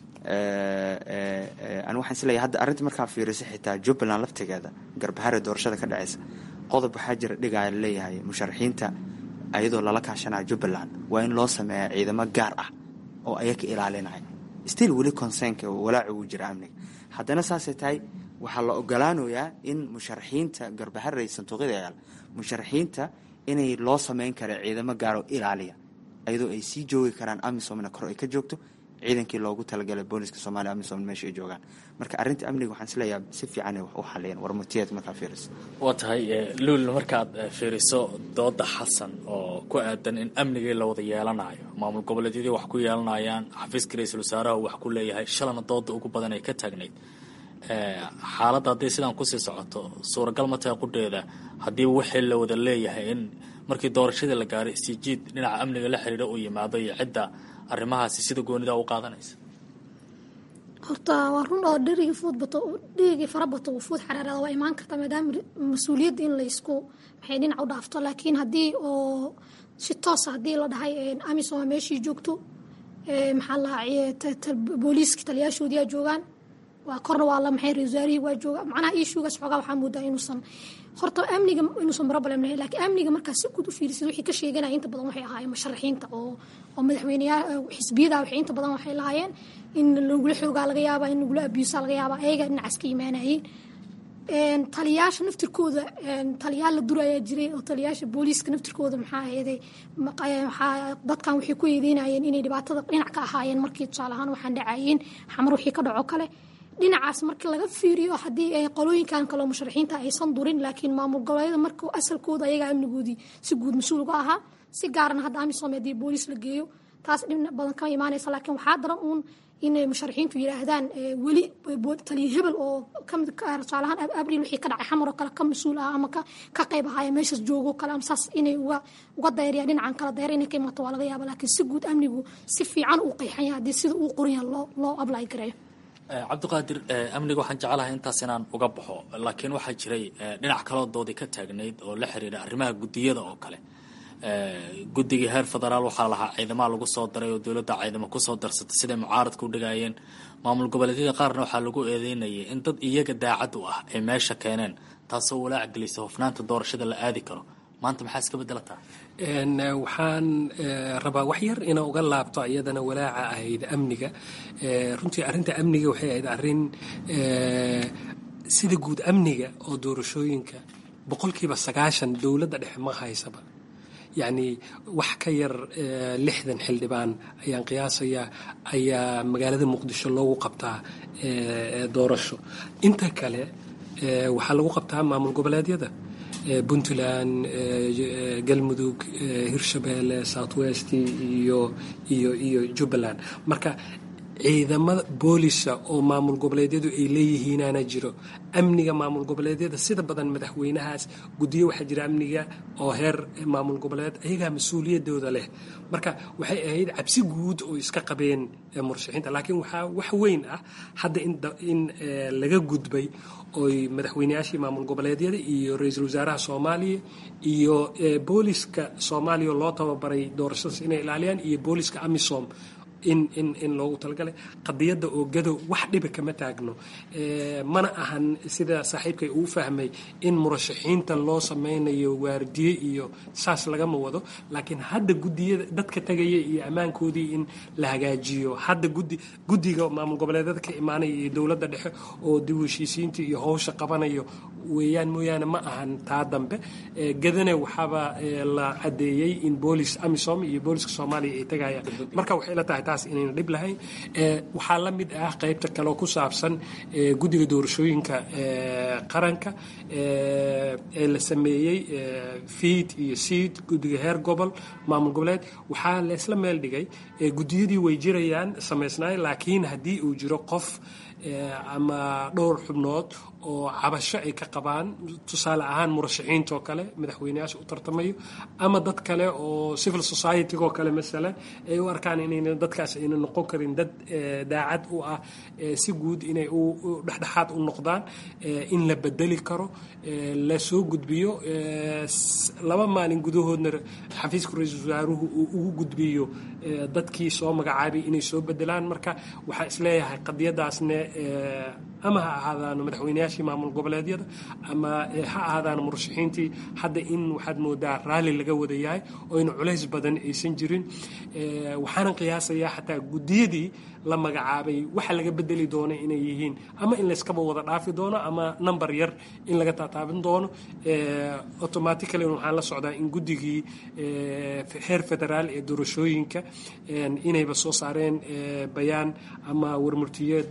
[SPEAKER 12] ani waxaan isleeyahay hadda arrinta markaa fiiriso xitaa jubbaland laftigeeda garbahare doorashada ka dhacaysa qodob waxaa jira dhigaya laleeyahay musharaxiinta ayadoo lala kaashanayo jubbaland waa in loo sameeya ciidamo gaar ah oo ayaka ilaalinaya still weli consernka walaaci uu jira amniga haddana saasay tahay waxaa la ogolaanayaa in musharaxiinta garbaharey sanduuqyada yaal musharaxiinta inay loo sameyn kara ciidamo gaaroo ilaaliya ayadoo ay sii joogi karaan amisomna kor ay ka joogto ciidankii loogu talagalay booliska soomaliya amisom meesha ay joogaan marka arrinta amniga waxaan isleeyahay si fiican wax u xaliyeen warmutiyeed markaa fiiriso
[SPEAKER 11] waa tahay luul markaad fiiriso dooda xasan oo ku aadan in amnigii la wada yeelanayo maamul goboleedyadii wax ku yeelanayaan xafiiska ra-iisul wasaaraha wax ku leeyahay shalana dooda ugu badan ay ka taagnayd xaaladda hadday sidaan kusii socoto suuragal ma tahay qudheeda haddii wixii la wada leeyahay in markii doorashadii la gaaray isjiid dhinaca amniga la xiriira uu yimaado iyo cidda arrimahaasi sida goonida u qaadanaysa
[SPEAKER 3] horta waa run oo dherigii fuud bato dherigii fara bato uu fuud xaraarada waa imaan karta maadaama mas-uuliyadda in laysku maxay dhinac u dhaafto laakiin haddii oo si toosa haddii la dhahay amisom meeshii joogto maxaa lahaa booliiska taliyaashoodii aa joogaan waa korna waa la maxay wasaarihii waa jooga macnaha ishuugaas xoogaa waxaa moodaa inuusan horta amniga inuusan problem lahayn laakiin amniga markaa si guud u fiirisid wixii ka sheeganaya inta badan waxay ahaayeen musharaxiinta oo oo madaxweyneyaa xisbiyada waxay inta badan waxay lahaayeen in lagula xoogaa laga yaabaa in lagula abuusaa laga yaabaa ayaga dhinacaas ka imaanayeen taliyaasha naftirkooda taliyaal la dur ayaa jiray oo taliyaasha booliiska naftirkooda maxaa aheeday dadkan waxay ku eedeynayeen inay dhibaatada dhinac ka ahaayeen markii tusaale ahaan waxaan dhacayeen xamar wixii ka dhaco kale dhinacaas marka laga fiiriyo haddii ay qolooyinkan kaleo musharaxiinta aysan durin laakiin maamul goboleeda marka asalkooda ayagaa amnigoodii si guud mas-uul uga ahaa si gaarana hadda amisom haddii booliis la geeyo taas dhibna badan kama imaanaysa laakiin waxaa daran uun inay musharaxiintu yidhaahdaan weli taliya hebel oo kamid tusaalahaan abril wixii ka dhacay xamar oo kale ka mas-uul ah ama ka qayb ahaaya meeshaas joogo kale ama saas inay uga uga dayriyaan dhinacan kala dayra inay ka imaato waa laga yaaba laakiin si guud amnigu si fiican uu qeexan yahay haddii sida uu qoran yahay loo loo ablay gareeyo
[SPEAKER 11] cabdiqaadir amniga waxaan jeclahay intaas inaan uga baxo laakiin waxaa jiray dhinac kaloo doodii ka taagnayd oo la xiriira arrimaha guddiyada oo kale guddigii heer federaal waxaa lahaa ciidamaha lagu soo daray oo dowladda ciidamo kusoo darsatay siday mucaaradka u dhigayeen maamul goboleedyada qaarna waxaa lagu eedeynayay in dad iyaga daacad u ah ay meesha keeneen taasoo walaac gelisa hofnaanta doorashada la aadi karo maanta maxaa iska bedelataa
[SPEAKER 13] waxaan rabaa wax yar ina uga laabto iyadana walaaca ahayd amniga runtii arrinta amniga waxay ahayd arrin sida guud amniga oo doorashooyinka boqolkiiba sagaashan dowladda dhexe ma haysaba yacni wax ka yar lixdan xildhibaan ayaan qiyaasayaa ayaa magaalada muqdisho loogu qabtaa doorasho inta kale waxaa lagu qabtaa maamul goboleedyada puntland galmudug hirshabeelle south west iyo iyo iyo jubbaland marka ciidamada boolisa oo maamul goboleedyadu ay leeyihiinaana jiro amniga maamul goboleedyada sida badan madaxweynahaas guddiyo waxaa jira amniga oo heer maamul goboleed ayagaa mas-uuliyadooda leh marka waxay ahayd cabsi guud oo iska qabeen murashaxiinta laakiin waxaa wax weyn ah hadda in laga gudbay oy madaxweyneyaashii maamul goboleedyada iyo ra-iisul wasaaraha soomaaliya iyo booliska soomaaliya loo tababaray doorashadaas inay ilaaliyaan iyo booliska amisom in in in loogu talagalay qadiyadda oogado wax dhiba kama taagno mana ahan sida saaxiibkay uu fahmay in murashaxiinta loo sameynayo waardiye iyo saas lagama wado laakiin hadda gudiyada dadka tegaya iyo ammaankoodii in la hagaajiyo hadda gudi guddiga maamul goboleedyada ka imaanaya iyo dowladda dhexe oo dib u heshiisiinta iyo howsha qabanayo weeyaan mooyaane ma ahan taa dambe gadane waxaaba la cadeeyey in boolis amisom iyo booliska soomaaliya ay tegayaan marka waxay la tahay taas inayna dhib lahayn waxaa la mid ah qaybta kale oo ku saabsan guddiga doorashooyinka qaranka ee la sameeyey fiid iyo siid guddiga heer gobol maamul goboleed waxaa leesla meel dhigay guddiyadii way jirayaan samaysnaay laakiin haddii uu jiro qof ama dhowr xubnood oo cabasho ay ka qabaan tusaale ahaan murashaxiintoo kale madaxweyneyaasha u tartamayo ama dad kale oo civil society-goo kale masalan ay u arkaan inayna dadkaas ayna noqon karin dad daacad u ah si guud inay u dhexdhexaad u noqdaan in la bedeli karo la soo gudbiyo laba maalin gudahoodna xafiiska ra-iisul wasaaruhu uu ugu gudbiyo dadkii soo magacaabay inay soo bedelaan marka waxaa isleeyahay qadiyadaasne ama ha ahaadaan madaxweyneyaashii maamul goboleedyada ama ha ahaadaan murashaxiintii hadda in waxaad moodaa raalli laga wada yahay oo in culays badan aysan jirin waxaana qiyaasayaa xataa guddiyadii la magacaabay waxa laga bedeli doono inay yihiin ama in layskaba wada dhaafi doono ama number yar in laga taataabin doono automatically waxaan la socdaa in guddigii heer federaal ee doorashooyinka inayba soo saareen bayaan ama warmurtiyeed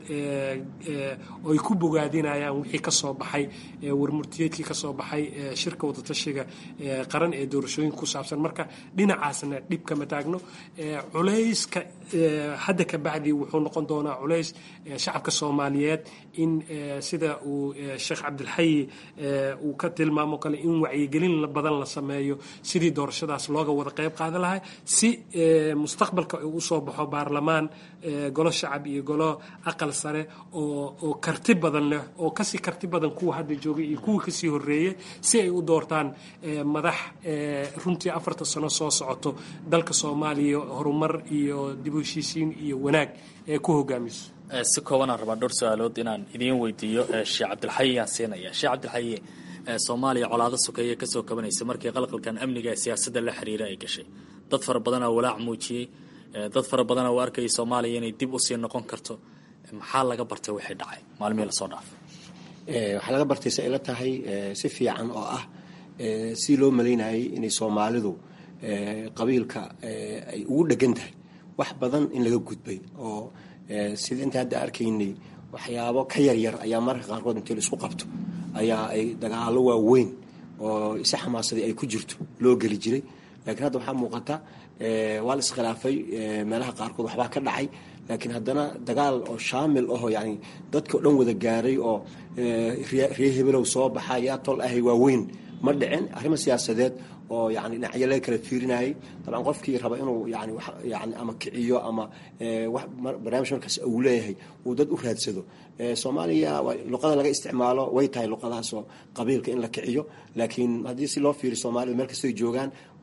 [SPEAKER 13] oy ku bogaadinayaan wixii ka soo baxay warmurtiyeedkii ka soo baxay shirka wadatashiga qaran ee doorashooyinka ku saabsan marka dhinacaasna dhib kama taagno culayska hadda ka bacdi wuxuu noqon doonaa culays shacabka soomaaliyeed in sida uu sheekh cabdilxayi uu ka tilmaamo kale in wacyigelin badan la sameeyo sidii doorashadaas looga wada qayb qaadan lahaa si mustaqbalka uu usoo baxo baarlamaan golo shacab iyo golo aqal sare oo karti badan leh oo kasii karti badan kuwa hadda joogay iyo kuwa kasii horeeyay si ay u doortaan madax runtii afarta sano soo socoto dalka soomaaliya horumar iyo dib u heshiisiin iyo wanaag ee ku hogaamiso
[SPEAKER 11] si koobanaan rabaa dhowr su-aalood inaan idiin weydiiyo sheekh cabdilxayi aan siinaya sheekh cabdilxayi soomaaliya colaado sokeeye kasoo kabanaysa markii qalqalkan amniga ee siyaasadda la xiriira ay gashay dad fara badanaa walaac muujiyey dad fara badanaa u arkayay soomaaliya inay dib usii noqon karto maxaa laga bartay waxay dhacay maalmihii lasoo dhaafay
[SPEAKER 2] waxaa laga bartay se ila tahay si fiican oo ah si loo malaynayay inay soomaalidu qabiilka ay ugu dhegan tahay wax badan in laga gudbay oo sida inta hadda arkaynay waxyaabo ka yaryar ayaa mararka qaarkood intii la isku qabto ayaa ay dagaalo waaweyn oo si xamaasadii ay ku jirto loo geli jiray laakiin hadda waxaa muuqata waa la iskhilaafay meelaha qaarkood waxbaa ka dhacay laakiin haddana dagaal oo shaamil ahoo yani dadka o dhan wada gaaray oo ree hebelow soo baxa yaa tol ahay waaweyn ma dhicin arrimo siyaasadeed oo yani dhinacyo laga kala fiirinayay dabcan qofkii raba inuu yani yani ama kiciyo ama barnaamij markaas uu leeyahay uu dad u raadsado soomaaliya luqada laga isticmaalo way tahay luqadaasoo qabiilka in la kiciyo laakiin haddii si loo fiiriyo soomaalida meel kastay joogaan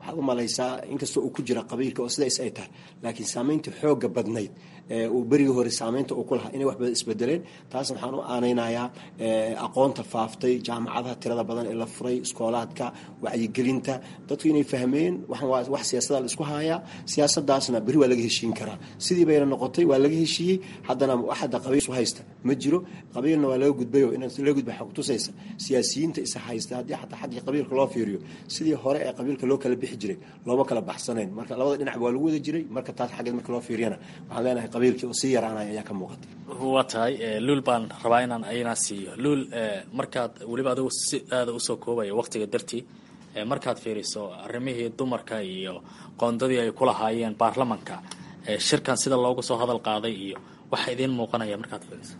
[SPEAKER 2] waxaad u malaysaa inkastoo uu ku jira qabiilka oo sidaas ay tahay laakiin saamaynta xooga badnayd uu berigii hore saamaynta uu ku lahaa inay wax badan isbedeleen taasna waxaan u aanaynayaa aqoonta faaftay jaamacadaha tirada badan ee la furay iskoolaadka wacyigelinta dadku inay fahmeen waxaan wax siyaasada la isku haayaa siyaasadaasna beri waa laga heshiin karaa sidii bayna noqotay waa laga heshiiyey haddana wax hadda qabiil isu haysta ma jiro qabiilna waa laga gudbayo in laga gudba xog tusaysa siyaasiyiinta isa haysta haddii xataa xaggii qabiilka loo fiiriyo sidii hore ee qabiilka loo kala bixi jiray looma kala baxsanayn marka labada dhinac waa lagu wada jiray marka taas xaggeed marka loo fiiriyana waxaan leenahay qabiilkii oo sii yaraanaya ayaa ka muuqata
[SPEAKER 11] waa tahay luul baan rabaa inaan ayna siiyo luul markaad weliba adigu si aada usoo koobaya waqtiga dartii markaad fiiriso arrimihii dumarka iyo qoondadii ay ku lahaayeen baarlamanka shirkan sida loogu soo hadal qaaday iyo waxa idiin muuqanaya markaad fiiriso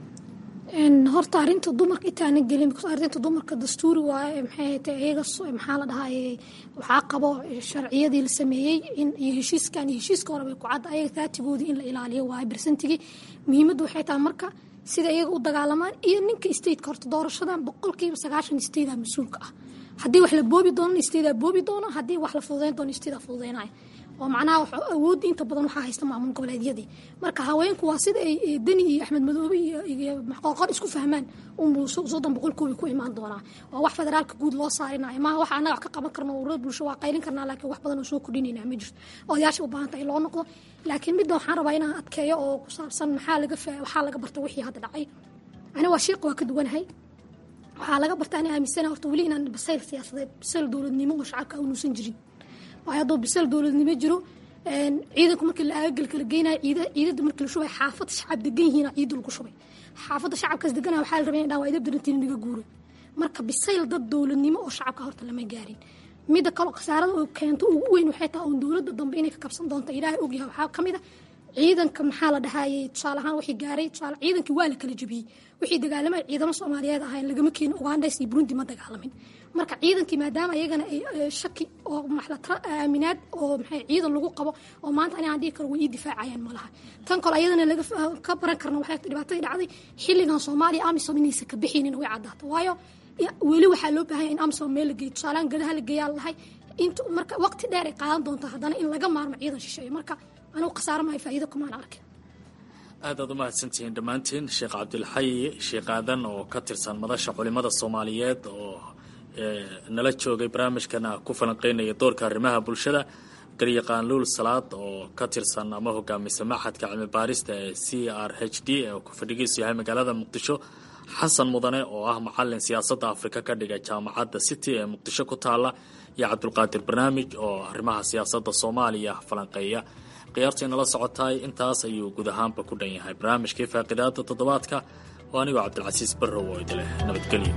[SPEAKER 3] horta arrinta dumarka intaana gelin arrinta dumarka dastuuri waaye maxay ta iyaga maxaa la dhahaa waxaa qabo sharciyadii la sameeyey in iyo heshiiskan iyo heshiiska hore bay ku cadda ayaga taatigoodii in la ilaaliyo waaye bersentigii muhiimaddu waxay tahay marka sida iyaga u dagaalamaan iyo ninka stateka horta doorashadan boqolkiiba sagaashan statea mas-uulka ah haddii wax la boobi doono statea boobi doono haddii wax la fududeyn doono statea fududeynaya oo macnaha awoodda inta badan waxaa haysta maamul goboleedyadii marka haweenku waa sida ay deni iyo axmed madoobe iyo qoorqor isku fahmaan unbuu soddon boqolkoobi ku imaan doonaa waa wax federaalka guud loo saarinayo maaha wax annaga wax ka qaban karno ururada bulsho waa qaylin karnaa laakiin wax badan oo soo kordhinayna ma jirto odayaasha u baahanta in loo noqdo laakiin midda waxaan rabaa inaan adkeeyo oo ku saabsan maxaa laga waxaa laga barta wixii hadda dhacay aniga waa shiiqa waa ka duwanahay waxaa laga barta ani aaminsana horta weli inaan basayl siyaasadeed basayl dowladnimo oo shacabka uunuusan jirin waayo hadduu bisal dowladnimo jiro ciidanku markii la aagal kala geynayo ciidada markii la shubay xaafad shacab degan yihiina ciida lagu shubay xaafadda shacabkaas deganaya waxaa la rabay in dhaa waa idab darantiin naga guuro marka bisayl dad dowladnimo oo shacabka horta lama gaarin midda kaloo khasaarada oo keento ugu weyn waxay tahay oon dowladda dambe inay ka kabsan doonto ilaahay ogyahay waxaa ka mid a ciidanka maxaa la dhahayey tusaale ahaan wixii gaaray tusaale ciidankii waa la kala jebiyey wixii dagaalamay ciidamo soomaaliyeed ahayn lagama keenin ugandays iyo burundi ma dagaalamin marka ciidankii maadaama iyagana ay shaki oo maxlatra aaminaad oo maxay ciidan lagu qabo oo maanta ani aan dhihi karo way ii difaacayaan ma laha tan kale ayadana laga ka baran karna waxay dhibaatadii dhacday xilligan soomaaliya amisom inaysan ka bixinin way caddaato waayo weli waxaa loo baahanya in amisom meel la geeyo tusaalehaan gadaha la geeyaa lahay inta marka waqti dheer ay qaadan doonta haddana in laga maarmo ciidan shisheeyo marka anugu khasaaro maayo faa'iido kumaan arkin
[SPEAKER 11] aad aad u mahadsantihiin dhammaantiin sheekh cabdilxayi sheekh aadan oo ka tirsan madasha culimada soomaaliyeed oo nala joogay barnaamijkana ku falanqeynaya doorka arrimaha bulshada garyaqaan luul salaad oo ka tirsan ama hogaamisa maxadka cilmi baarista ee c r h d ee ku fadhigiisu yahay magaalada muqdisho xasan mudane oo ah macalin siyaasadda afrika ka dhiga jaamacadda city ee muqdisho ku taala iyo cabdulqaadir barnaamij oo arrimaha siyaasadda soomaaliya falanqeeya khiyaartii nala socotaay intaas ayuu guud ahaanba ku dhan yahay barnaamijkii faaqidaada toddobaadka oo anigoo cabdilcasiis barrow oo idileh nabadgelyo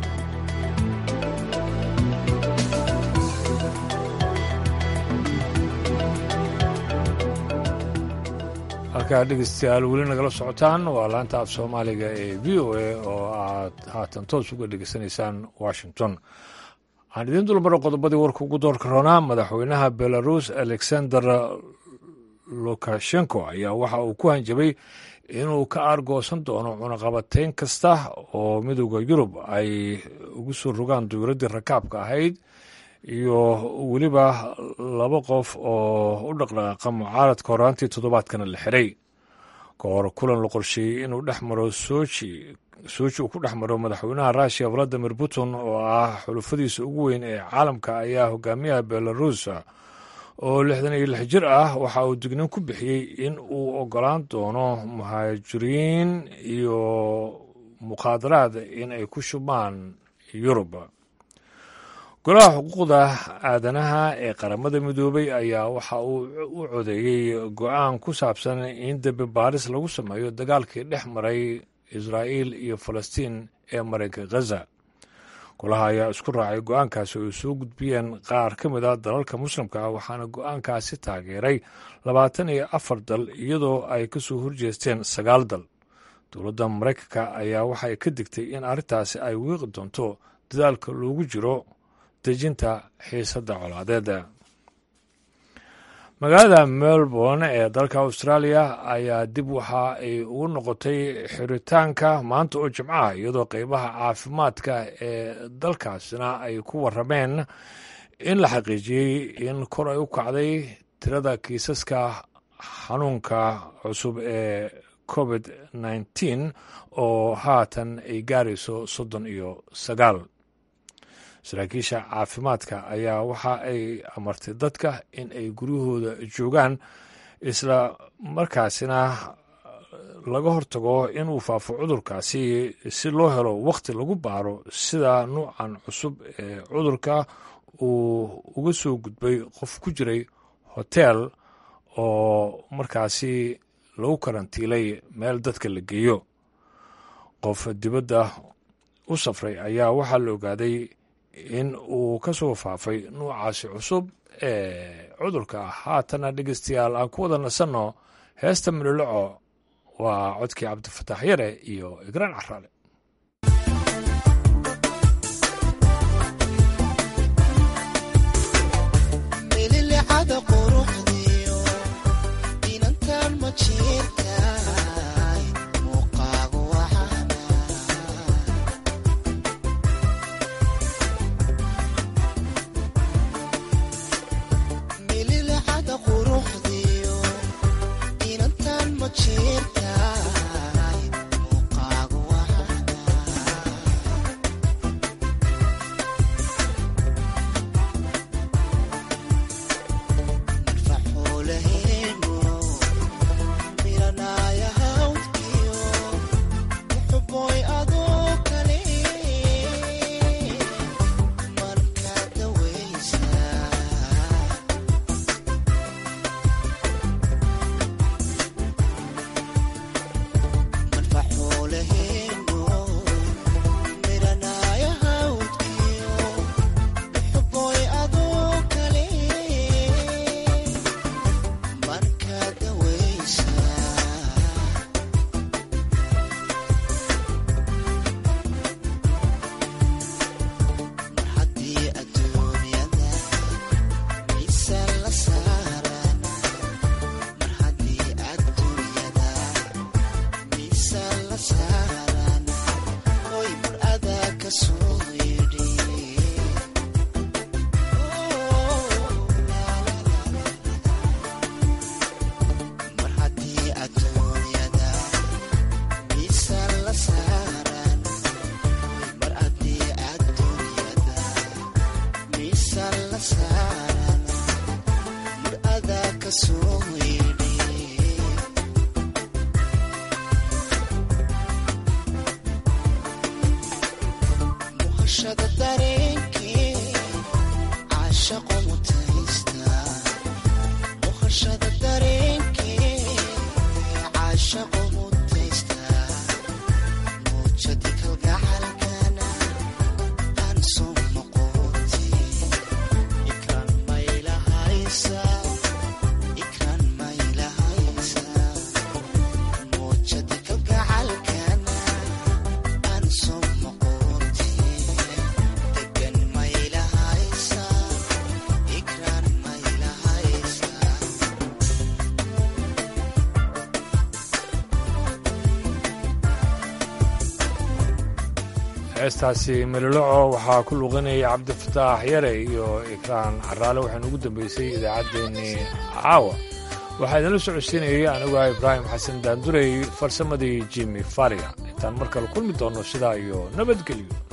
[SPEAKER 1] halkaa dhegeystayaal weli nagala socotaan waa laanta af soomaaliga ee v o a oo aad haatan toos uga dhegeysanaysaan washington waxaan idiin dulmaro qodobadii warka ugu doorka roonaa madaxweynaha belarus alexander lukashenko ayaa waxa uu ku hanjabay inuu ka aargoosan doono cunaqabateyn kasta oo midooda yurub ay ugu soo rogaan dowladdii rakaabka ahayd iyo weliba laba qof oo u dhaqdhaqaaqa mucaaradka horaantii toddobaadkana la xiray ka hor kulan la qorsheeyey inuu dhex maro soji soji uu ku dhex maro madaxweynaha russiya valadimir putin oo ah xulufadiisa ugu weyn ee caalamka ayaa hogaamiyaha belarus oo lixdan iyo lix jir ah waxa uu dignin ku bixiyey in uu ogolaan doono muhaajiriin iyo mukhaadaraad in ay ku shubaan yurub golaha xuquuqda aadanaha ee qaramada midoobay ayaa waxa uu u codeeyey go-aan ku saabsan in dembi baaris lagu sameeyo dagaalkii dhex maray israa'iil iyo falastiin ee maraykanka khaza golaha ayaa isku raacay go-aankaasi oo ay soo gudbiyeen qaar ka mid a dalalka muslimka ah waxaana go-aankaasi taageeray labaatan iyo afar dal iyadoo ay ka soo horjeesteen sagaal dal dowladda maraykanka ayaa waxay ka digtay in arrintaasi ay wiiqi doonto dadaalka loogu jiro dejinta xiisadda colaadeeda magaalada melbourne ee dalka australia ayaa dib waxa ay ugu noqotay xiritaanka maanta oo jimcaha iyadoo qeybaha caafimaadka ee dalkaasina ay ku warameen in la xaqiijiyey in kor ay u kacday tirada kiisaska xanuunka cusub ee covid nneteen oo haatan ay gaarayso soddon iyo sagaal saraakiisha caafimaadka ayaa waxa ay amartay dadka in ay guryahooda joogaan isla markaasina laga hortago inuu faafo cudurkaasi si loo helo wakhti lagu baaro sida nuucan cusub ee cudurka uu uga soo gudbay qof ku jiray hoteel oo markaasi lagu karantiilay meel dadka la geeyo qof dibadda u safray ayaa waxaa la ogaaday in uu ka soo faafay nuucaasi cusub ee cudurka haatana dhegeystayaal aan ku wada nasanno heesta miloloco waa codkii cabdifataax yare iyo igraan caraale heestaasi meloloco waxaa ku luqinaya cabdifataax yare iyo ikraan caraale waxaana ugu dambeysay idaacaddeenii caawa waxaa idinla socodsiinayay aniguah ibraahim xasan daandurey farsamadii jimi fariga intaan mar kale kulmi doonno sidaa iyo nabadgelyo